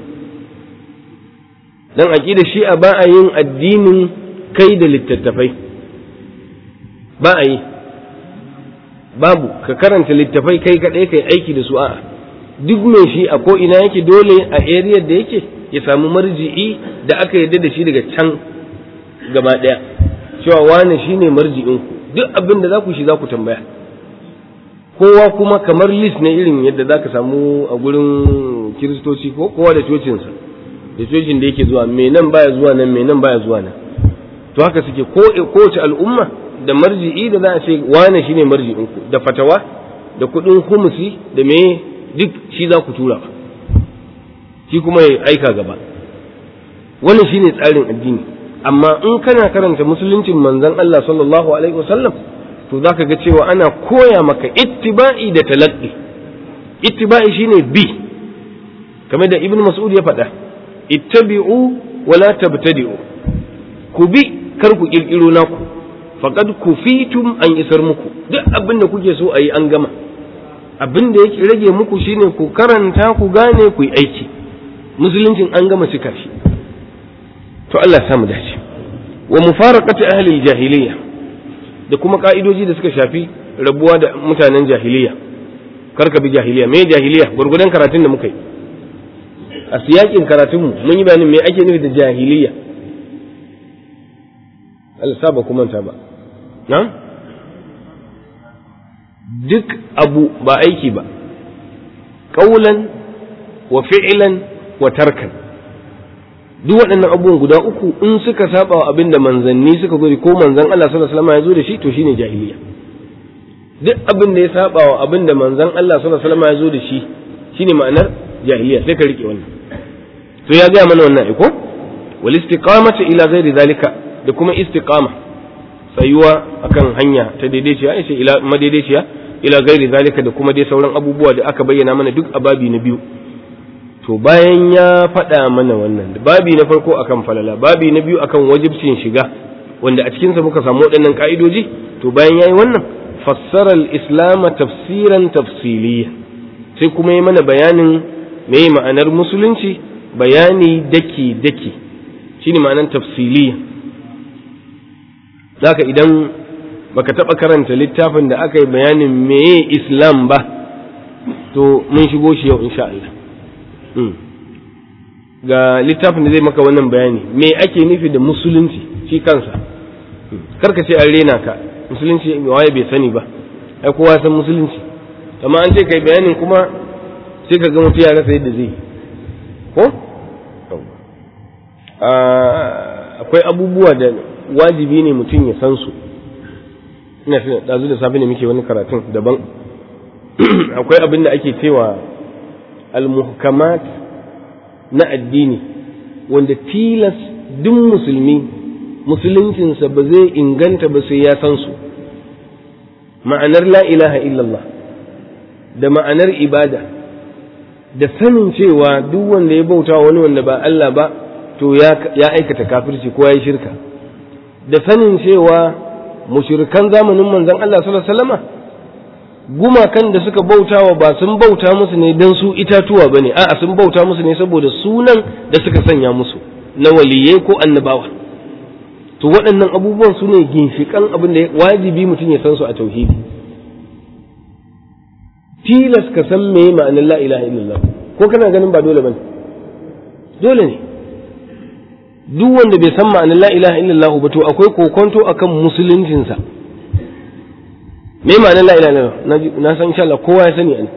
dan aqida shi'a ba a yin addinin kai da littattafai ba a yi babu ka karanta littattafai kai kaɗai kai aiki da su a'a duk mai shi a ko ina yake dole a area da yake ya samu marji'i da aka yarda da shi daga can gaba ɗaya cewa wane shine marji'in ku duk abin da za ku shi za ku tambaya kowa kuma kamar list na irin yadda za ka samu a gurin kiristoci ko kowa da cocinsa da cocin da yake zuwa mai nan baya zuwa nan mai nan baya zuwa nan to haka suke kowace al'umma da marji'i da za a ce wane shine marji'in ku da fatawa da kuɗin humusi da me duk shi za ku tura shi kuma ya aika gaba wannan shine tsarin addini amma in kana karanta musuluncin manzon Allah sallallahu alaihi wasallam to za ka ga cewa ana koya maka ittiba'i da talaqqi ittiba'i shine bi kamar da ibn mas'ud ya faɗa ittabi'u wa la tabtadi'u ku bi kar ku kirkiro naku faqad kufitum an isar muku duk abin da kuke so ayi an gama abin da yake rage muku shine ku karanta ku gane ku yi aiki musuluncin an gama cika shi to Allah ya samu dace wa mufaraqati ahli al-jahiliyya da kuma ka'idoji da suka shafi rabuwa da mutanen jahiliya karka bi jahiliya me jahiliya gurgudan karatun da muka yi a siyakin karatunmu mun yi bayanin me ake nufi da jahiliya Allah ba kuma ta ba na duk abu ba aiki ba ƙaulan wa fi'lan wa tarkan duk waɗannan abubuwan guda uku in suka saba wa abin da manzanni suka zo ko manzan Allah sallallahu alaihi wasallam ya zo da shi to shine jahiliya duk abin da ya saba wa abin da manzan Allah sallallahu alaihi wasallam ya zo da shi shine ma'anar jahiliya sai ka rike wannan to ya gaya mana wannan iko wal istiqamatu ila ghairi zalika da kuma istiqama tsayuwa akan hanya ta daidaiciya ai sai ila madaidaiciya ila ghairi zalika da kuma dai sauran abubuwa da aka bayyana mana duk a babi na biyu to bayan ya faɗa mana wannan babi na farko akan falala babi na biyu akan wajibcin shiga wanda a cikinsa muka samu waɗannan ka'idoji to bayan yayi wannan fassara al-islam tafsiran tafsiliya sai kuma yi mana bayanin me ma'anar musulunci bayani daki daki shine ma'anar tafsiliya zaka idan baka taɓa karanta littafin da aka yi bayanin meye islam ba to mun shigo shi yau insha Allah ga littafin da zai maka wannan bayani me ake nufi da musulunci shi kansa karka ce an rena ka musulunci waye bai sani ba ai kowa san musulunci amma an ce kai bayanin kuma sai ka ga mutu ya rasa yadda zai ko akwai abubuwa da wajibi ne mutum ya san su ina fi ɗazu da safe ne muke wani karatun daban akwai abin da ake cewa al-muhkamat na addini wanda tilas duk musulmi musuluncinsa ba zai inganta ba sai ya san su ma'anar la ilaha illallah da ma'anar ibada da sanin cewa duk wanda ya bauta wani wanda ba Allah ba to ya aikata kafirci ko ya yi shirka da sanin cewa mushrikan zamanin manzon Allah sallallahu alaihi wasallama gumakan da suka bautawa ba sun bauta musu ne don su itatuwa bane a'a sun bauta musu ne saboda sunan da suka sanya musu na waliyai ko annabawa to waɗannan abubuwan su ne ginshiƙan abin da wajibi mutum ya san su a tauhidi tilas ka san me ma'anar la ilaha illallah ko kana ganin ba dole bane dole ne duk wanda bai san ma'anar la ilaha illallah ba to akwai kokonto akan musuluncinsa me ma'anar la ilaha illallah na san insha Allah kowa ya sani an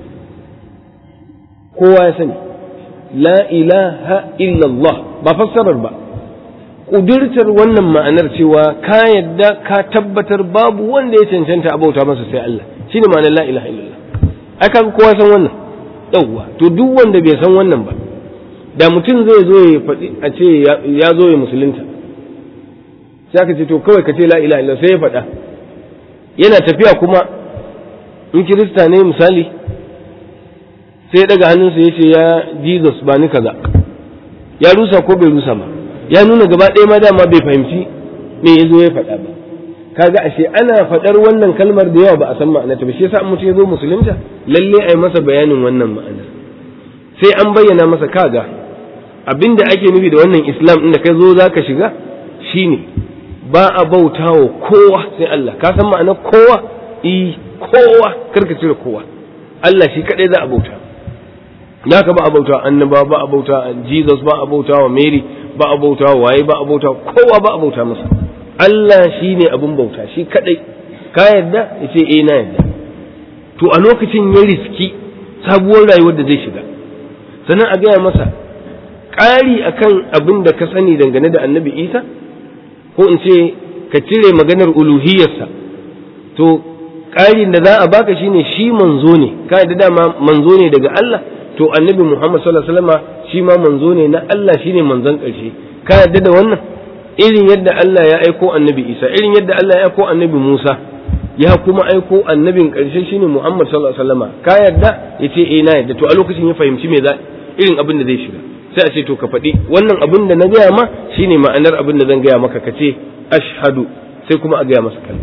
kowa ya sani la ilaha illallah ba fassarar ba ƙudurtar wannan ma'anar cewa ka yadda ka tabbatar babu wanda ya cancanta a bauta masa sai Allah shine ma'anar la ilaha illallah ai kaga kowa san wannan yawwa to duk wanda bai san wannan ba da mutum zai zo ya faɗi a ce ya zo ya musulunta sai aka ce to kawai ka ce la ilaha illallah sai ya faɗa yana tafiya kuma in kirista ne misali sai ya daga hannunsa ya ce ya jesus ba ni kaza ya rusa ko bai rusa ba ya nuna gaba ɗaya ma dama bai fahimci me ya zo ya faɗa ba kaga ashe ana faɗar wannan kalmar da yawa ba a san ma'anarta ba shi yasa mutum ya zo musulunta lalle a yi masa bayanin wannan ma'ana sai an bayyana masa kaga abinda ake nufi da wannan islam inda kai zo zaka shiga shine ba a bautawa kowa sai Allah ka san ma'anar kowa i kowa karka cire kowa Allah shi kadai za a bauta naka ba a bauta annaba ba a bauta Jesus ba a bauta wa Mary ba a bauta waye ba a bauta kowa ba a bauta masa Allah shi ne abin bauta shi kadai ka yarda ya ce eh na yarda to a lokacin ya riski sabuwar rayuwar da zai shiga sannan a gaya masa ƙari akan abin da ka sani dangane da annabi isa ko in ce ka cire maganar uluhiyarsa to ƙarin da za a baka shine shi manzo ne ka yarda dama manzo ne daga Allah to annabi Muhammad sallallahu alaihi wasallam shi ma manzo ne na Allah shine manzon ƙarshe ka yarda da wannan irin yadda Allah ya aiko annabi Isa irin yadda Allah ya aiko annabi Musa ya kuma aiko annabin ƙarshe shine Muhammad sallallahu alaihi wasallam ka yarda yace eh na yarda to a lokacin ya fahimci me za irin abin da zai shiga sai a ce to ka faɗi wannan abin da na gaya ma shine ma'anar abin da zan gaya maka ka ce ashhadu sai kuma a gaya masa kalma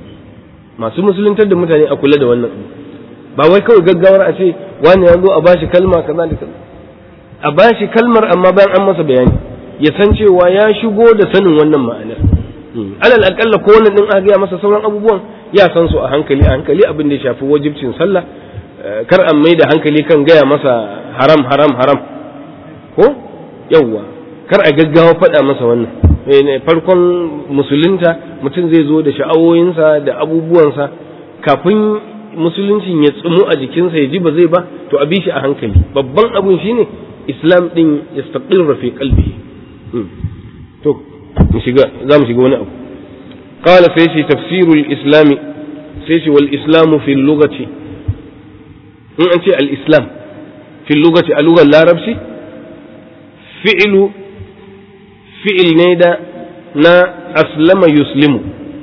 masu musuluntar da mutane a kula da wannan abu ba wai kawai gaggawar a ce wani ya zo a bashi kalma kaza da kaza a bashi kalmar amma bayan an masa bayani ya san cewa ya shigo da sanin wannan ma'anar alal akalla ko wannan din a gaya masa sauran abubuwan ya san su a hankali a hankali abin da ya shafi wajibcin sallah kar an mai da hankali kan gaya masa haram haram haram ko yawwa kar a gaggawa faɗa masa wannan farkon musulunta mutum zai zo da sha'awoyinsa da abubuwansa kafin musuluncin ya tsumu a jikinsa ya ji ba zai ba to a bi shi a hankali babban abun shine islam din ya staqirra fi qalbi to mu shiga za mu shiga wani abu qala sai shi tafsirul islam sai shi wal islam fi lugati in an ce al islam fi lugati a lugar larabci fi'lu fi'il ne da na aslama yuslimu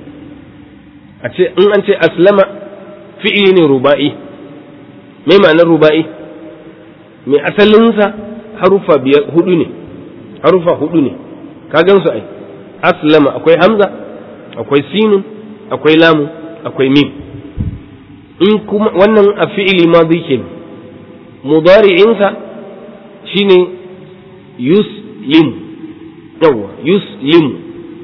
a ce in an ce aslama fi'ili ne ruba'i mai ma'anar ruba'i mai asalinsa harufa biyar hudu ne harufa hudu ne ka gansu ai aslama akwai hamza akwai sinun akwai lamu akwai mim in kuma wannan a fi'ili ma ke mudari'insa shine yuslimu yawwa yuslimu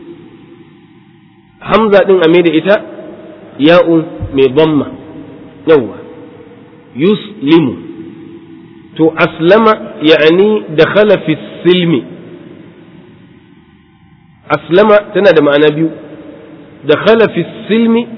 hamza din a da ita ya'un mai bamma yawwa yuslimu to aslama ya'ani dakhala fi silmi aslama tana da ma'ana biyu dakhala fi silmi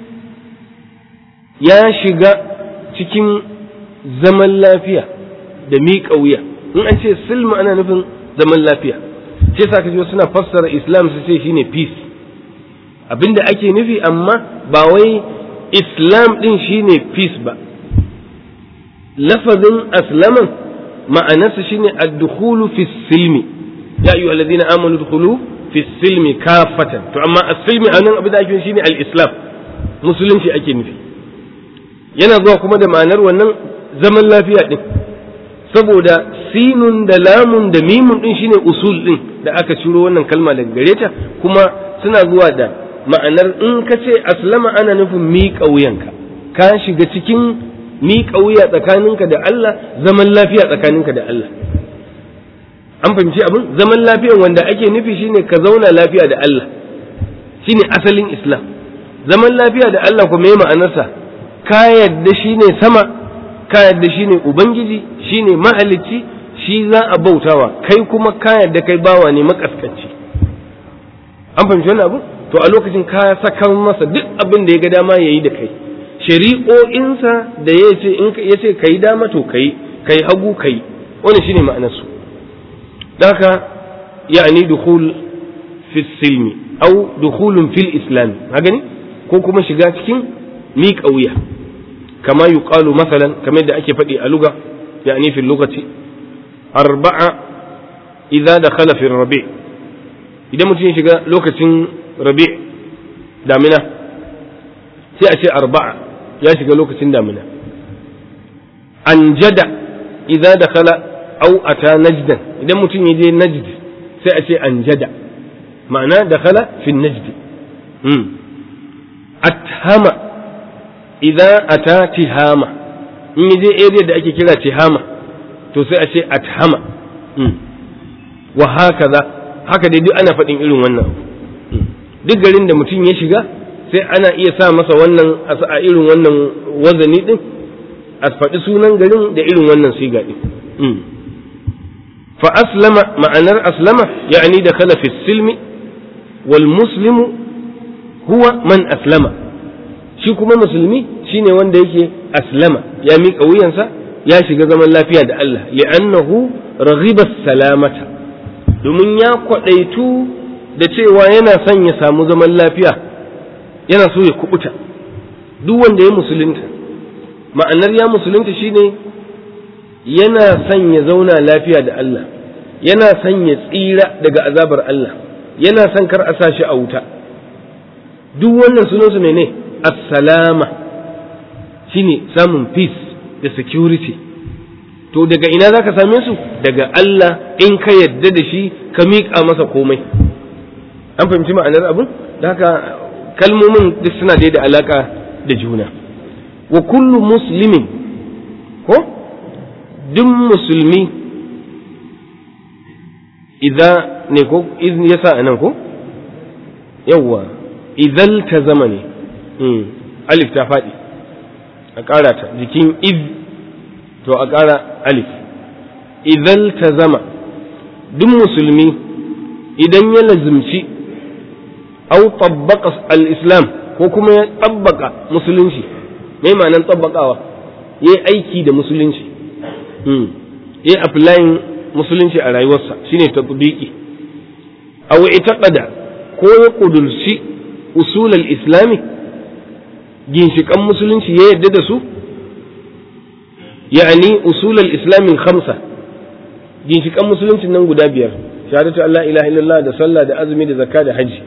ya shiga cikin zaman lafiya da miƙa wuya in an ce silma ana nufin zaman lafiya ce sa kaji suna fassara islam su ce shine peace abinda ake nufi amma ba wai islam din shine peace ba lafazin aslaman ma'anarsa shine ad-dukhulu fi silmi ya ayyuha alladhina amanu dukhulu fi silmi kafatan to amma as-silmi anan abin da ake shine al-islam musulunci ake nufi yana zuwa kuma da ma'anar wannan zaman lafiya din saboda sinun da lamun da mimun din shine usul din da aka ciro wannan kalma daga gare ta kuma suna zuwa da ma'anar in ka ce aslama ana nufin miƙa wuyanka ka shiga cikin miƙa wuya tsakaninka da Allah zaman lafiya tsakaninka da Allah an fahimci abin zaman lafiyan wanda ake nufi shine ka zauna lafiya da Allah shine asalin Islam zaman lafiya da Allah kuma me ma'anarsa ka yadda shine sama ka yadda shine ubangiji shine mahalicci shi za a bautawa kai kuma ka yadda kai bawa ne makaskanci an fahimci wannan abu to a lokacin ka saka masa duk abin da ya ga dama yayi da kai shari'o'insa da ya ce in ya ce kai dama to kai kai hagu kai wannan shine ma'anar su daka yani dukhul fi silmi aw dukhulun fil islam haka ne ko kuma shiga cikin miƙa wuya kama yuqalu masalan kamar da ake faɗi a luga yani fil lugati arba'a idza dakhala fi rabi idan mutum ya shiga lokacin rabi damina sai a ce arba'a ya shiga lokacin damina anjada idza dakhala aw ata najdan idan mutum ya je najd sai a ce anjada ma'ana dakhala fi najd athama idza ata tihama in ya je area da ake kira tihama to sai a ce athama wa hakaza haka dai duk ana faɗin irin wannan duk garin da mutum ya shiga sai ana iya sa masa wannan a irin wannan wazani din a faɗi sunan garin da irin wannan siga din fa aslama ma'anar aslama ya'ani da khala fi silmi wal muslimu huwa man aslama shi kuma musulmi shine wanda yake aslama ya miƙa wuyansa ya shiga zaman lafiya da Allah li'annahu raghiba salamata domin ya kwaɗaitu da cewa yana son ya samu zaman lafiya yana so ya kubuta duk wanda ya musulunta ma'anar ya musulunta shine yana son ya zauna lafiya da Allah yana son ya tsira daga azabar Allah yana son kar a sa shi a wuta duk wannan sunansu ne ne assalama shine samun peace da security to daga ina za ka same su daga Allah in ka yadda da shi ka miƙa masa komai an fahimci ma'anar abin da haka kalmomin duk suna da alaka da juna wa kullu muslimin ko duk musulmi idza ne ko iz yasa anan ko yawwa idzal ta zama ne alif ta faɗi a ƙara ta jikin iz to a ƙara alif idzal ta zama duk musulmi idan ya lazimci au tabbaka al-islam ko kuma ya tabbaka musulunci me ma'anar tabbakawa ya yi aiki da musulunci ya yi applying musulunci a rayuwarsa shine tatbiki aw itaqada ko ya kudurci usul al-islami ginshikan musulunci ya yadda da su ya'ani usul al-islami khamsa ginshikan musulunci nan guda biyar shahadatu Allah ilaha illallah da sallah da azumi da zakka da haji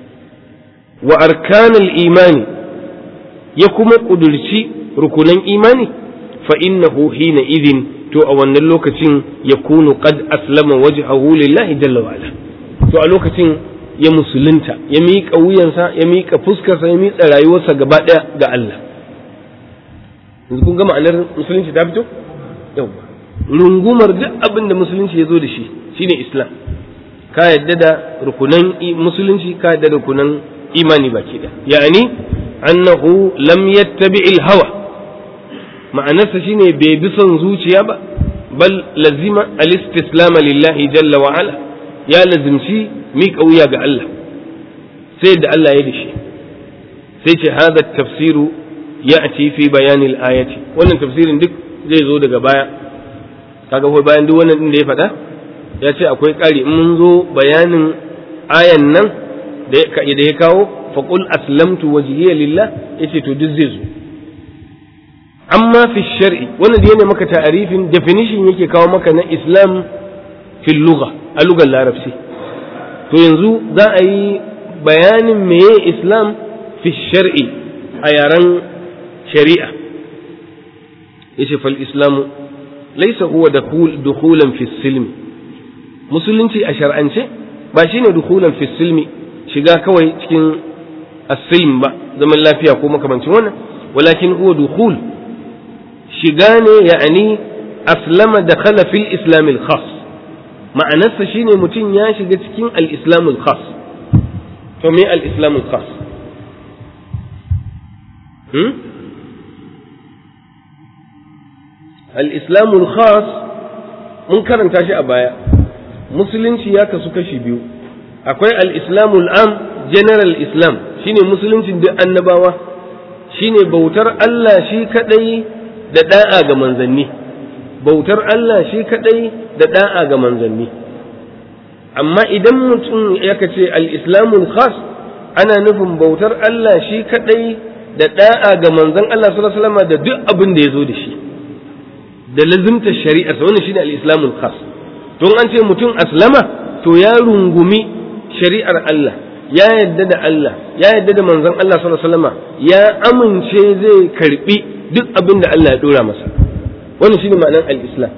wa arkanul imani ya kuma kudurci rukunan imani fa innahu hina idin to a wannan lokacin ya kunu qad aslama wajhahu lillahi jalla wa ala to a lokacin ya musulunta ya miƙa wuyansa ya miƙa fuskarsa ya miƙa rayuwarsa gaba ɗaya ga Allah yanzu kun ga ma'anar musulunci ta fito yawa rungumar duk abin da musulunci ya zo da shi shine islam ka yadda da rukunan musulunci ka yadda da rukunan imani baki da ya'ani annahu lam yattabi'il hawa ma'anarsa shine bai bi son zuciya ba bal lazima al-istislam lillahi jalla wa ala ya lazimci miƙa wuya ga Allah sai da Allah ya dashi sai ce hadha tafsiru ya'ti fi bayanil ayati wannan tafsirin duk zai zo daga baya kaga ko bayan duk wannan din da ya faɗa ya ce akwai ƙari in mun zo bayanin ayan nan da ya kawo faqul aslamtu wajhiya lillah yace to duk zai zo amma fi shar'i wannan da yana maka ta'arifin definition yake kawo maka na islam fil lugha a lugar larabci to yanzu za a yi bayanin meye islam fi shar'i a yaren shari'a yace fal islamu laysa huwa dukhulan fi silmi musulunci a shar'ance ba shine dukhulan fi silmi shiga kawai cikin as-silm ba zaman lafiya ko makamancin wannan walakin huwa dukhul shiga ne ya'ani aslama da khala fil islam al khas ma'anarsa shine mutum ya shiga cikin al islam al khas to me al islam al khas hmm? al islam al khas mun karanta shi a baya musulunci ya kasu kashi biyu akwai al islam al am general islam shine musuluncin duk annabawa shine bautar Allah shi kadai da da'a ga manzanni bautar Allah shi kadai da da'a ga manzanni amma idan mutum ya ce al-islamul khas ana nufin bautar Allah shi kadai da da'a ga manzon Allah sallallahu alaihi wasallam da duk abin da ya zo da shi da lazimta shari'ar sa wannan shine al-islamul khas don an ce mutum aslama to ya rungumi shari'ar Allah ya yadda da Allah ya yadda da manzon Allah sallallahu alaihi wasallam ya amince zai karbi duk abin da Allah ya dora masa wannan shine ma'anar al-islam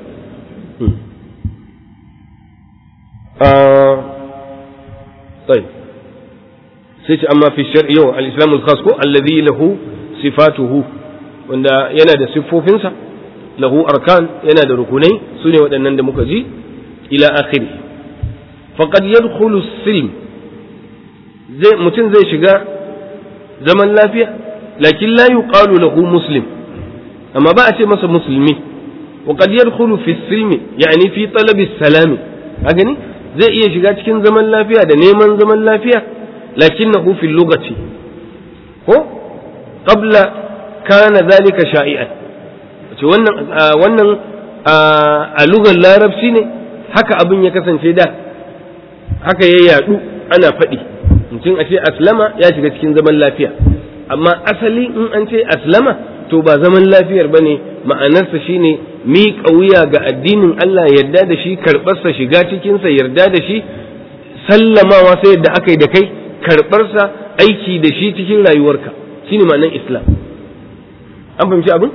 طيب sai amma fi shar'i yau al-islam al-khas ko alladhi lahu sifatuhu wanda yana da siffofinsa lahu arkan yana da rukunai sune waɗannan da muka ji ila akhiri faqad yadkhulu silm zai mutum zai shiga zaman lafiya lakin la yuqalu lahu muslim amma ba a ce masa musulmi wa qad yadkhulu fi silmi yani fi talabi salami a gani zai iya shiga cikin zaman lafiya da neman zaman lafiya lakinnahu fi lugati ko qabla kana zalika sha'i'an ce wannan wannan a lugar larabci ne haka abin ya kasance da haka ya yadu ana faɗi mutum a ce aslama ya shiga cikin zaman lafiya amma asali in an ce aslama to ba zaman lafiyar ba ne ma'anarsa shine miƙa wuya ga addinin Allah yarda da shi karɓarsa shiga cikinsa yarda da shi sallamawa sai yadda aka yi da kai karɓarsa aiki da shi cikin rayuwarka shine ma'anar islam an fahimci abin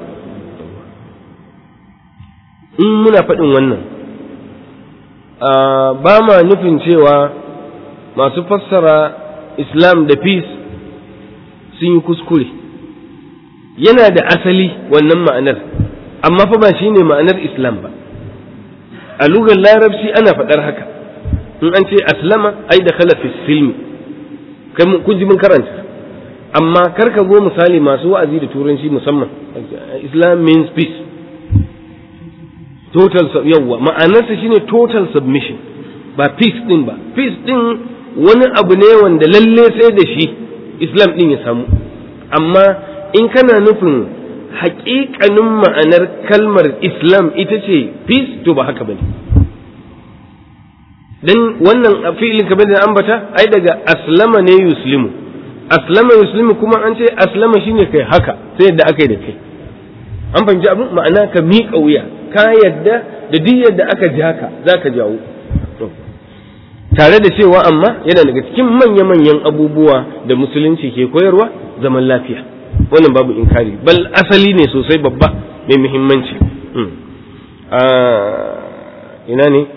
in muna faɗin wannan ba ma nufin cewa masu fassara islam da peace sun yi kuskure yana da asali wannan ma'anar amma fa ba shine ma'anar islam ba a lugar larabci ana faɗar haka in an ce aslama ai da khala fi silmi kun ji mun karanta amma kar ka zo misali masu wa'azi da turanci musamman islam means peace total yawwa ma'anarsa shine total submission ba peace din ba peace din wani abu ne wanda lalle sai da shi islam din ya samu amma in kana nufin haƙiƙanin ma'anar kalmar islam ita ce peace to ba haka bane dan wannan fi'ilin kamar da ambata ai daga aslama ne yuslimu aslama yuslimu kuma an ce aslama shine kai haka sai yadda aka yi da kai an fahimci abin ma'ana ka miƙa wuya ka yadda da duk yadda aka ja ka za ka jawo tare da cewa amma yana daga cikin manya-manyan abubuwa da musulunci ke koyarwa zaman lafiya wannan babu inkari bal asali ne sosai babba mai muhimmanci ina ne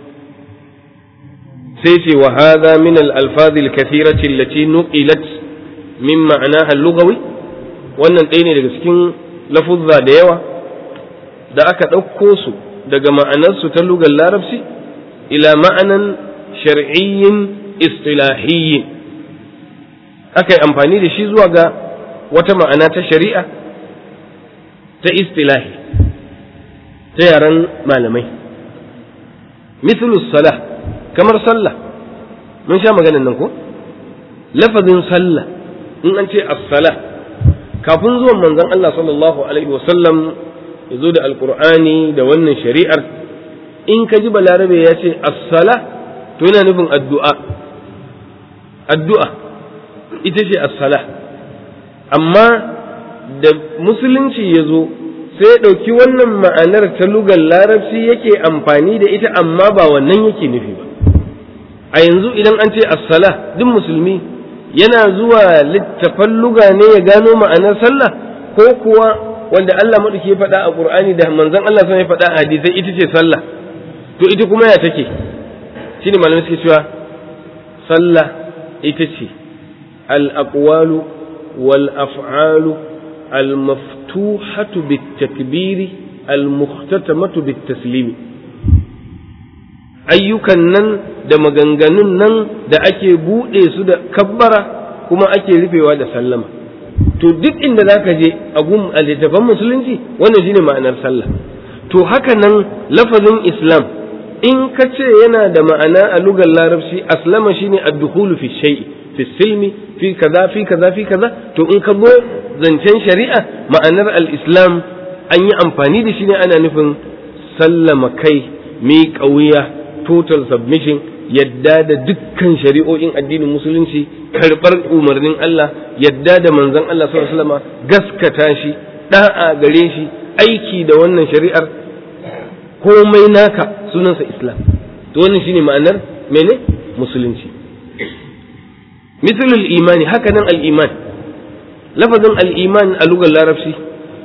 sai ce wa hadha min al-alfaz al-kathirati allati nuqilat min ma'anaha al-lughawi wannan ɗaya ne daga cikin lafuzza da yawa da aka ɗauko su daga ma'anarsu ta lugar larabci ila ma'anan shar'iyyin istilahiyyin aka yi amfani da shi zuwa ga wata ma'ana ta shari'a ta istilahi ta yaren malamai mithlu salah kamar sallah mun sha maganin nan ko lafazin sallah in an ce as-salah kafin zuwan manzon Allah sallallahu alaihi wasallam ya zo da alkur'ani da wannan shari'ar in ka ji balarabe ya ce as-sala to yana nufin addu'a addu'a ita ce as-sala amma da musulunci ya zo sai ya ɗauki wannan ma'anar ta lugar larabci yake amfani da ita amma ba wannan yake nufi ba a yanzu idan an ce as-sala duk musulmi yana zuwa littafan luga ne ya gano ma'anar sallah ko kuwa wanda Allah maɗauki ya faɗa a Qur'ani da manzon Allah sun ya faɗa a hadisai ita ce sallah to ita kuma ya take shine malamai suke cewa sallah ita ce al aqwalu wal af'alu al-maftuhatu bit-takbiri al-mukhtatamatu bit-taslimi ayyukan nan da maganganun nan da ake buɗe su da kabbara kuma ake rufewa da sallama to duk inda za ka je a gun a littafan musulunci wannan shine ma'anar sallah to haka nan lafazin islam in ka ce yana da ma'ana a lugar larabci aslama shine ad-dukhulu fi shay'i fi silmi fi kaza fi kaza fi kaza to in ka zo zancen shari'a ma'anar al-islam an yi amfani da shi ne ana nufin sallama kai miƙa wuya total submission yadda da dukkan shari'o'in addinin musulunci karɓar umarnin Allah yadda da manzon Allah sallallahu alaihi wasallam gaskata shi da'a gare shi aiki da wannan shari'ar komai naka sunansa islam to wannan shine ma'anar mene musulunci misalul imani haka nan al-iman lafazin al-iman a lugar larabci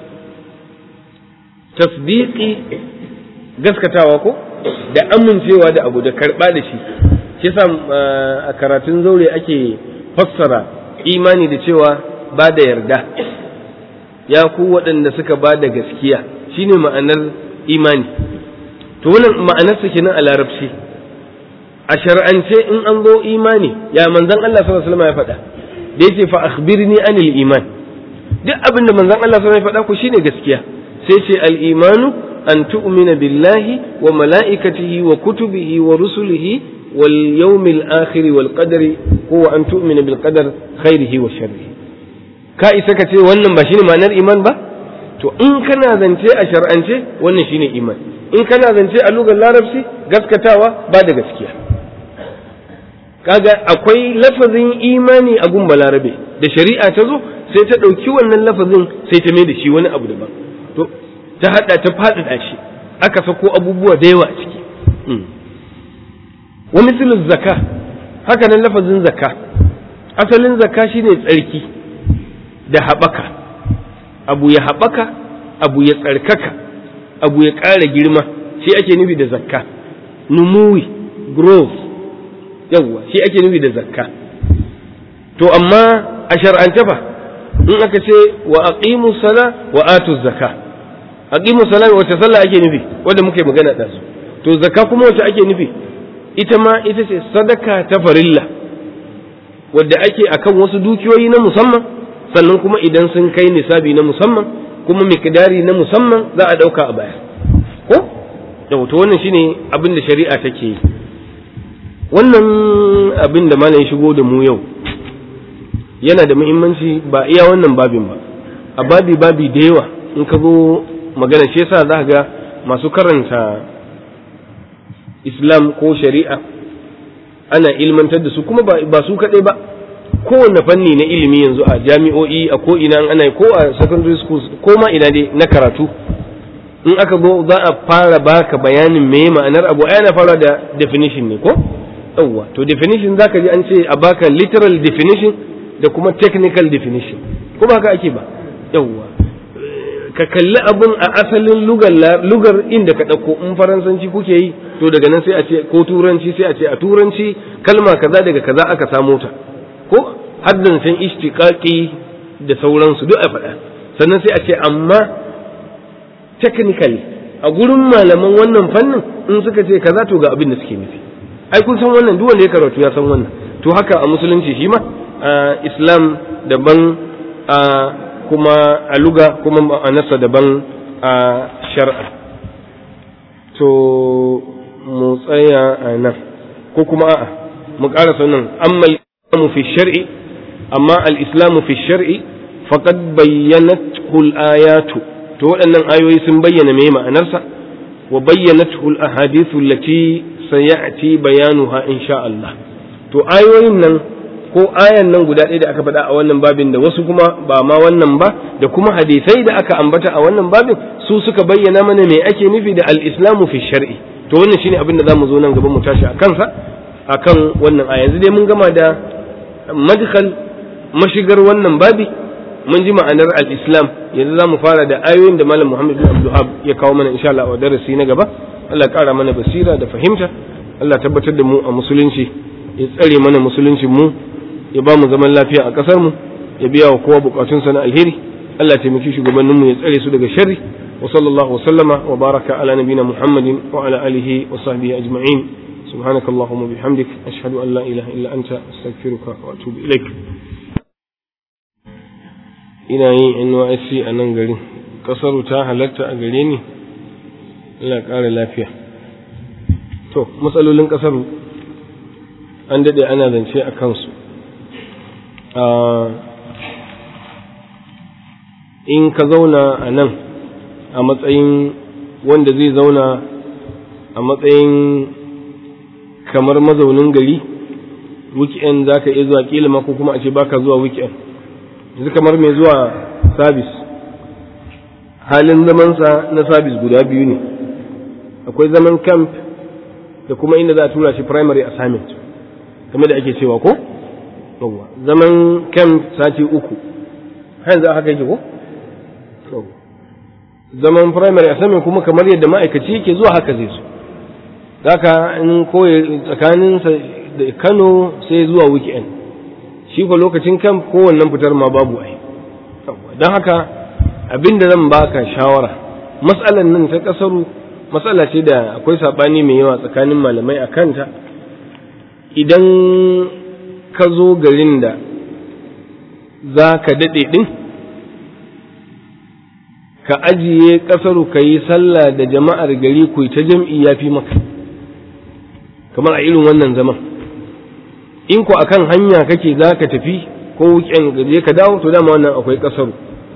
tasdiqi gaskatawa ko da amincewa da abu da karɓa da shi shi sa a karatun zaure ake fassara imani da cewa ba da yarda ya ku waɗanda suka ba da gaskiya shine ma'anar imani to wannan ma'anarsa kenan a larabci a shar'ance in an zo imani ya manzon Allah sallallahu alaihi wasallam ya faɗa da yace fa akhbirni anil iman duk abin da manzon Allah sallallahu alaihi wasallam ya faɗa ku shine gaskiya sai ce al imanu أن تؤمن بالله وملائكته وكتبه ورسله واليوم الآخر والقدر هو أن تؤمن بالقدر خيره وشره ka isa ka ce wannan ba shine ma'anar iman ba to in kana zance a shar'ance wannan shine iman in kana zance a lugar larabci gaskatawa ba da gaskiya kaga akwai lafazin imani a gun balarabe da shari'a ta zo sai ta ɗauki wannan lafazin sai ta mai da shi wani abu daban to ta hada ta faɗaɗa shi aka sako abubuwa da yawa a ciki wa misalin zaka haka nan lafazin zaka asalin zaka shine tsarki da haɓaka abu ya haɓaka abu ya tsarkaka abu ya ƙara girma shi ake nufi da zakka numuwi growth yawwa shi ake nufi da zakka to amma a shar'ance fa in aka ce wa aqimu sala wa atu zakka aqimu salati wace sallah ake nufi wanda muke magana da su to zakka kuma wace ake nufi ita ma ita ce sadaka ta farilla wadda ake akan wasu dukiyoyi na musamman sannan kuma idan sun kai nisabi na musamman kuma miqdari na musamman za a dauka a baya ko da to wannan shine abin da shari'a take yi wannan abin da malam shigo da mu yau yana da muhimmanci ba iya wannan babin ba a babi babi da yawa in ka zo magana shi yasa za ga masu karanta islam ko shari'a ana ilmantar da su kuma ba su kaɗai ba kowane fanni na ilimi yanzu a jami'o'i a ko ina ana ko a secondary schools ko ma ina dai na karatu in aka zo za a fara baka bayanin me ma'anar abu ai ana fara da definition ne ko yawwa to definition zaka ji an ce a baka literal definition da kuma technical definition ko ba haka ake ba yawwa ka kalli abin a asalin lugar inda ka ɗauko in faransanci kuke yi to daga nan sai a ce ko turanci sai a ce a turanci kalma kaza daga kaza aka samo ta ko haddancin ishtiqaqi da sauransu duk a faɗa sannan sai a ce amma technically a gurin malaman wannan fannin in suka ce kaza to ga abin da suke nufi ai kun san wannan duk wanda ya karatu ya san wannan to haka a musulunci shi ma islam daban a kuma a luga kuma ma'anarsa daban a shar'a to mu tsaya a nan ko kuma a'a mu ƙarasa nan amma al-islamu fi shar'i amma al-islamu fi shar'i faqad bayyanathu al-ayatu to waɗannan ayoyi sun bayyana me ma'anarsa wa bayyanathu al-ahadithu allati sayati bayanuha insha Allah to ayoyin nan ko ayan nan guda ɗaya da aka faɗa a wannan babin da wasu kuma ba ma wannan ba da kuma hadisai da aka ambata a wannan babin su suka bayyana mana me ake nufi da al-islamu fi shar'i to wannan shine abin da zamu zo nan gaba mu tashi a kansa akan wannan aya yanzu dai mun gama da madkhal mashigar wannan babi mun ji ma'anar al-islam yanzu zamu fara da ayoyin da malam Muhammad bin Abdul ya kawo mana insha Allah a darasi na gaba Allah ƙara mana basira da fahimta Allah tabbatar da mu a musulunci ya tsare mana musuluncin mu ya ba mu zaman lafiya a ƙasar mu ya biya wa kowa bukatunsa na alheri Allah ya taimaki shugabanninmu ya tsare su daga sharri wa sallallahu wa sallama wa baraka ala nabina Muhammadin wa ala alihi wa sahbihi ajma'in سبحانك اللهم وبحمدك أشهد أن لا إله إلا أنت أستغفرك وأتوب إليك ina yin NYSC a nan garin kasaru ta halatta a gare ni ina ƙara lafiya to matsalolin kasaru an daɗe ana zance a kansu in ka zauna a nan a matsayin wanda zai zauna a matsayin kamar mazaunin gari weekend za ka iya zuwa kila ma ko kuma a ce baka zuwa weekend yanzu kamar mai zuwa sabis halin zamansa na sabis guda biyu ne akwai zaman camp da kuma inda za a tura shi primary assignment kamar da ake cewa ko zaman camp sati uku hayan za a haka yake ko zaman primary assignment kuma kamar yadda ma'aikaci yake zuwa haka zai so zaka in koya tsakaninsa da kano sai zuwa weekend shi ko lokacin camp kowannen fitar ma babu ai don haka abinda zan baka shawara matsalan nan ta kasaru matsala ce da akwai sabani mai yawa tsakanin malamai a kanta idan ka zo garin da za ka daɗe ɗin ka ajiye kasaru ka yi sallah da jama'ar gari ku ta jam'i ya fi maka kamar a irin wannan zaman in ku akan hanya kake za ka tafi ko wuken gaje ka dawo to dama wannan akwai kasaru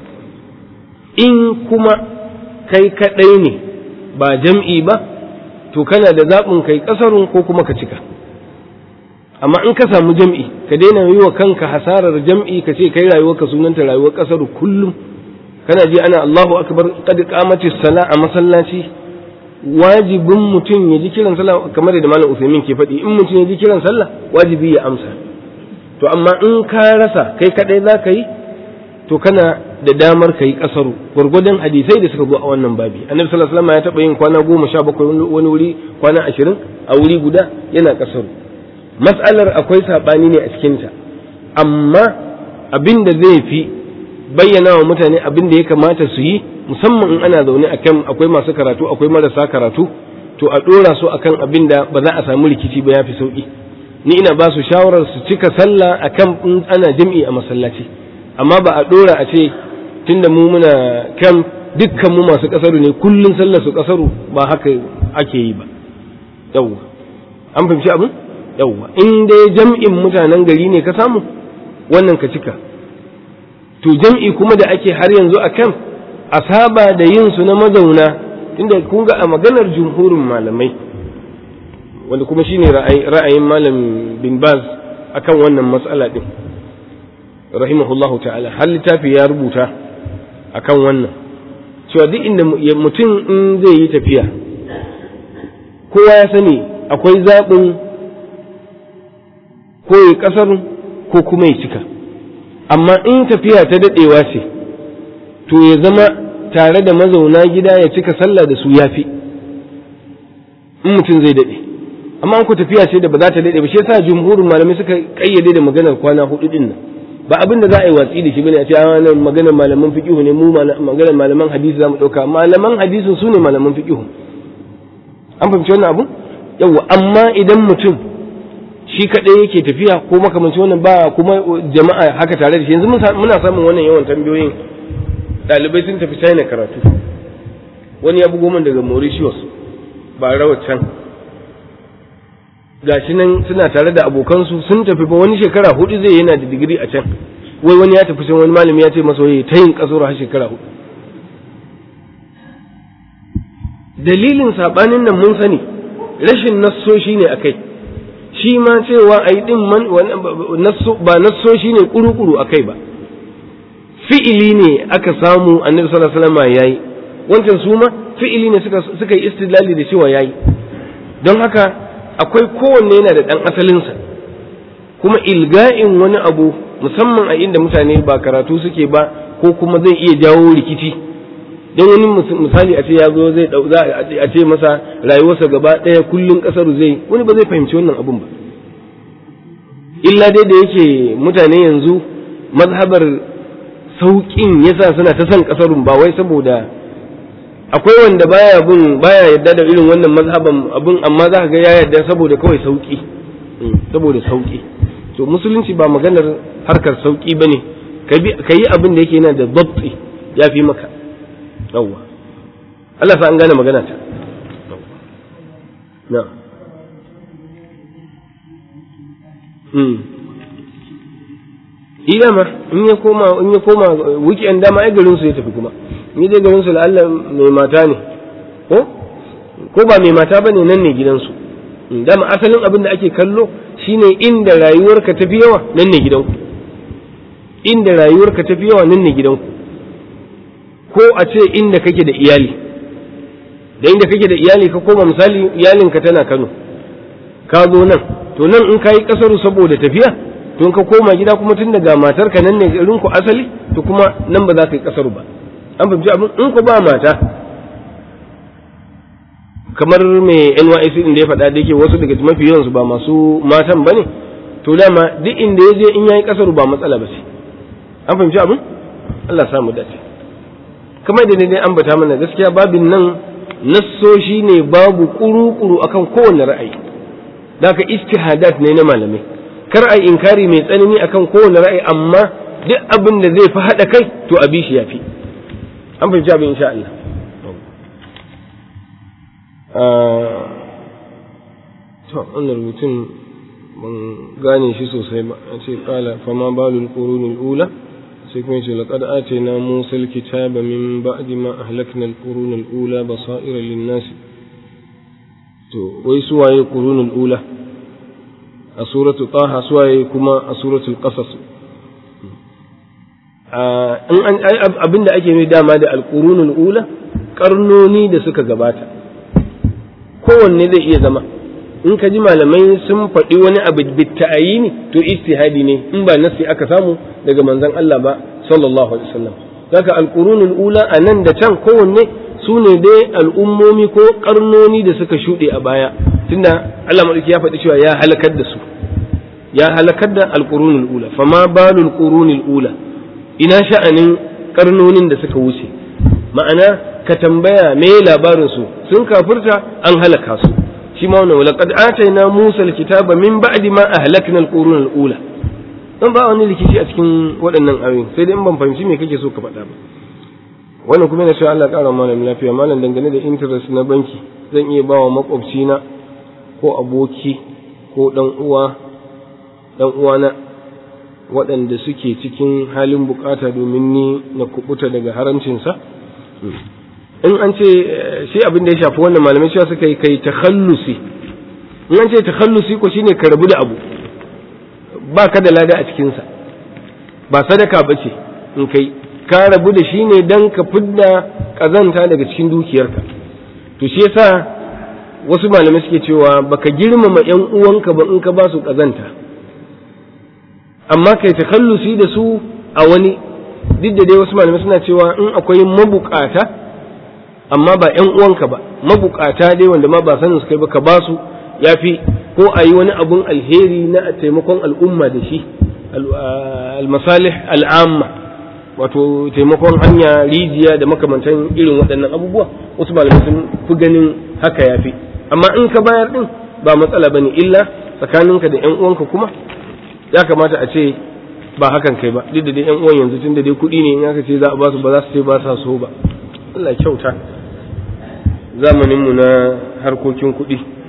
in kuma kai kaɗai ne ba jam'i ba to kana da zaɓin kai kasarun ko kuma ka cika amma in ka samu jam'i ka daina yi wa kanka hasarar jam'i ka ce kai rayuwar ka sunanta rayuwar kasaru kullum kana ji ana Allahu akbar qad qamatis sala a masallaci wajibin mutum ya ji kiran sallah kamar da malam Usaimin ke faɗi in mutum ya ji kiran sallah wajibi ya amsa to amma in ka rasa kai kadai za ka yi to kana da damar ka yi kasaru gwargwadon hadisai da suka zo a wannan babi annabi sallallahu alaihi wasallam ya taɓa yin kwana goma sha bakwai wani wuri kwana ashirin a wuri guda yana kasaru mas'alar akwai saɓani ne a cikinta amma abin da zai fi bayyana wa mutane abin da ya kamata su yi musamman in ana zaune a kan akwai masu karatu akwai marasa karatu to a ɗora su akan abin da ba za a samu rikici ba ya fi sauƙi ni ina ba su shawarar su cika sallah akan in ana jam'i a masallaci amma ba a ɗora a ce tunda mu muna kan dukkan mu masu ƙasaru ne kullum sallar su ƙasaru ba haka ake yi ba yawwa an fahimci abin yawwa in dai jam'in mutanen gari ne ka samu wannan ka cika to jam'i kuma da ake har yanzu a kan a saba da yin su na mazauna inda kun ga a maganar jumhurin malamai wanda kuma shine ra'ayin malam bin baz akan wannan matsala din rahimahullahu ta'ala har littafi ya rubuta akan wannan cewa duk inda mutum in zai yi tafiya kowa ya sani akwai zaɓin ko ya ƙasar ko kuma ya cika amma in tafiya ta daɗewa ce to ya zama tare da mazauna gida ya cika sallah da su yafi in mutum zai daɗe amma an ku tafiya ce da ba za ta daɗe ba shi yasa jumhurin malamai suka kayyade da maganar kwana hudu din nan ba abin da za a yi watsi da shi bane a ce a nan maganar malaman fiqihu ne mu maganar malaman hadisi za mu ɗauka malaman hadisin su ne malaman fiqihu an fahimci wannan abu yawa amma idan mutum shi kaɗai yake tafiya ko makamanci wannan ba kuma jama'a haka tare da shi yanzu muna samun wannan yawan tambayoyin ɗalibai sun tafi china karatu wani ya bugo min daga mauritius ba rawar can gashi nan suna tare da abokansu sun tafi ba wani shekara hudu zai yana da digiri a can wai wani ya tafi can wani malami ya ce masa wai ta yin kasoro har shekara hudu dalilin sabanin nan mun sani rashin nassoshi ne akai shi ma cewa a yi ɗin ba nassoshi ne kuru-kuru a kai ba fi'ili ne aka samu annabi sallallahu alaihi wasallam yayi wancan su ma fi'ili ne suka suka yi istidlali da cewa yayi don haka akwai kowanne yana da ɗan asalinsa kuma ilga'in wani abu musamman a inda mutane ba karatu suke ba ko kuma zai iya jawo rikici don wani misali a ce ya zo zai za a ce masa rayuwarsa gaba ɗaya kullum ƙasar zai wani ba zai fahimci wannan abun ba illa dai da yake mutane yanzu mazhabar sauƙin yasa suna ta son ƙasarun ba wai saboda akwai wanda baya bin baya yadda da irin wannan mazhaban abin amma za ka ga ya yadda saboda kawai sauƙi saboda sauƙi to musulunci ba maganar harkar sauƙi bane ka yi abin da yake yana da dabti ya fi maka yawwa Allah sa an gane magana ta na ida ma in ya koma in ya koma weekend dama ai garin su ya tafi kuma ni dai garin su Allah mai mata ne ko ko ba mai mata bane nan ne gidansu dama asalin abin da ake kallo shine inda rayuwarka tafi yawa nan ne gidanku inda rayuwarka tafi yawa nan ne gidanku ko a ce inda kake da iyali da inda kake da iyali ka koma misali iyalinka tana Kano ka zo nan to nan in kayi kasaru saboda tafiya to in ka koma gida kuma tun daga matarka nan ne garin ku asali to kuma nan ba za ka yi kasaru ba an fahimci abin in ku ba mata kamar mai NYC din da ya faɗa da yake wasu daga mafi yawansu ba masu matan ba ne to dama duk inda ya je in yayi kasaru ba matsala ba ce an fahimci abin Allah samu dace kamar da dai ambata mana gaskiya babin nan nassoshi ne babu kuru-kuru akan kowane ra'ayi da ka istihadat ne na malamai kar a inkari mai tsanani akan kowane ra'ayi amma duk abin da zai fi haɗa kai to a bi shi ya fi an fahimci abin insha Allah to wannan rubutun ban gane shi sosai ba a ce kala fama balul qurunul ula sai kuma ce laqad atayna musa alkitaba min ba'di ma ahlakna alqurun alula basaira lin-nas to wai suwaye qurunul ula a suratu taha suwaye kuma a suratul qasas in an abinda ake mai dama da alqurunul ula karnoni da suka gabata kowanne zai iya zama in ka ji malamai sun faɗi wani abu bitta'ayini to istihadi ne in ba nasi aka samu daga manzon Allah ba sallallahu alaihi wasallam zaka alqurunul ula anan da can kowanne su ne dai al'ummomi ko karnoni da suka shuɗe a baya tunda Allah madauki ya faɗi cewa ya halakar da su ya halakar da alqurunul ula fama balul qurunil ula ina sha'anin karnonin da suka wuce ma'ana ka tambaya me labarin su sun kafirta an halaka su shi ma wannan laqad atayna Musa alkitaba min ba'di ma ahlakna alqurun alula dan ba wani rikici a cikin waɗannan ayoyin sai dai in ban fahimci me kake so ka faɗa ba wannan kuma yana cewa Allah ƙara malam lafiya malam dangane da interest na banki zan iya bawa makwabci na ko aboki ko dan uwa dan uwana waɗanda suke cikin halin bukata domin ni na kubuta daga haramcinsa in an ce shi abin da ya shafi wannan malamai cewa suka yi kai takhallusi in an ce takhallusi ko shine ka rabu da abu ba ka da lada a cikinsa ba sadaka ba ce in kai ka rabu da shi ne don ka fidda kazanta daga cikin dukiyarka to shi yasa wasu malamai suke cewa baka girmama yan uwanka ba in ka ba su kazanta amma kai takhallusi da su a wani duk da dai wasu malamai suna cewa in akwai mabukata amma ba ‘yan uwanka ba mabukata dai wanda ma ba sanin su kai ba ka ba su ya fi ko a yi wani abun alheri na taimakon al'umma da shi al-masalih al'amma wato taimakon hanya rijiya da makamantan irin waɗannan abubuwa wasu malamai sun fi ganin haka ya fi amma in ka bayar din ba matsala ba ne illa tsakaninka da ‘yan uwanka kuma ya kamata a ce ba hakan kai ba duk da dai ‘yan uwan yanzu tun da dai kuɗi ne in aka ce za a ba su ba za su ce ba sa so ba Allah kyauta zamaninmu na harkokin kuɗi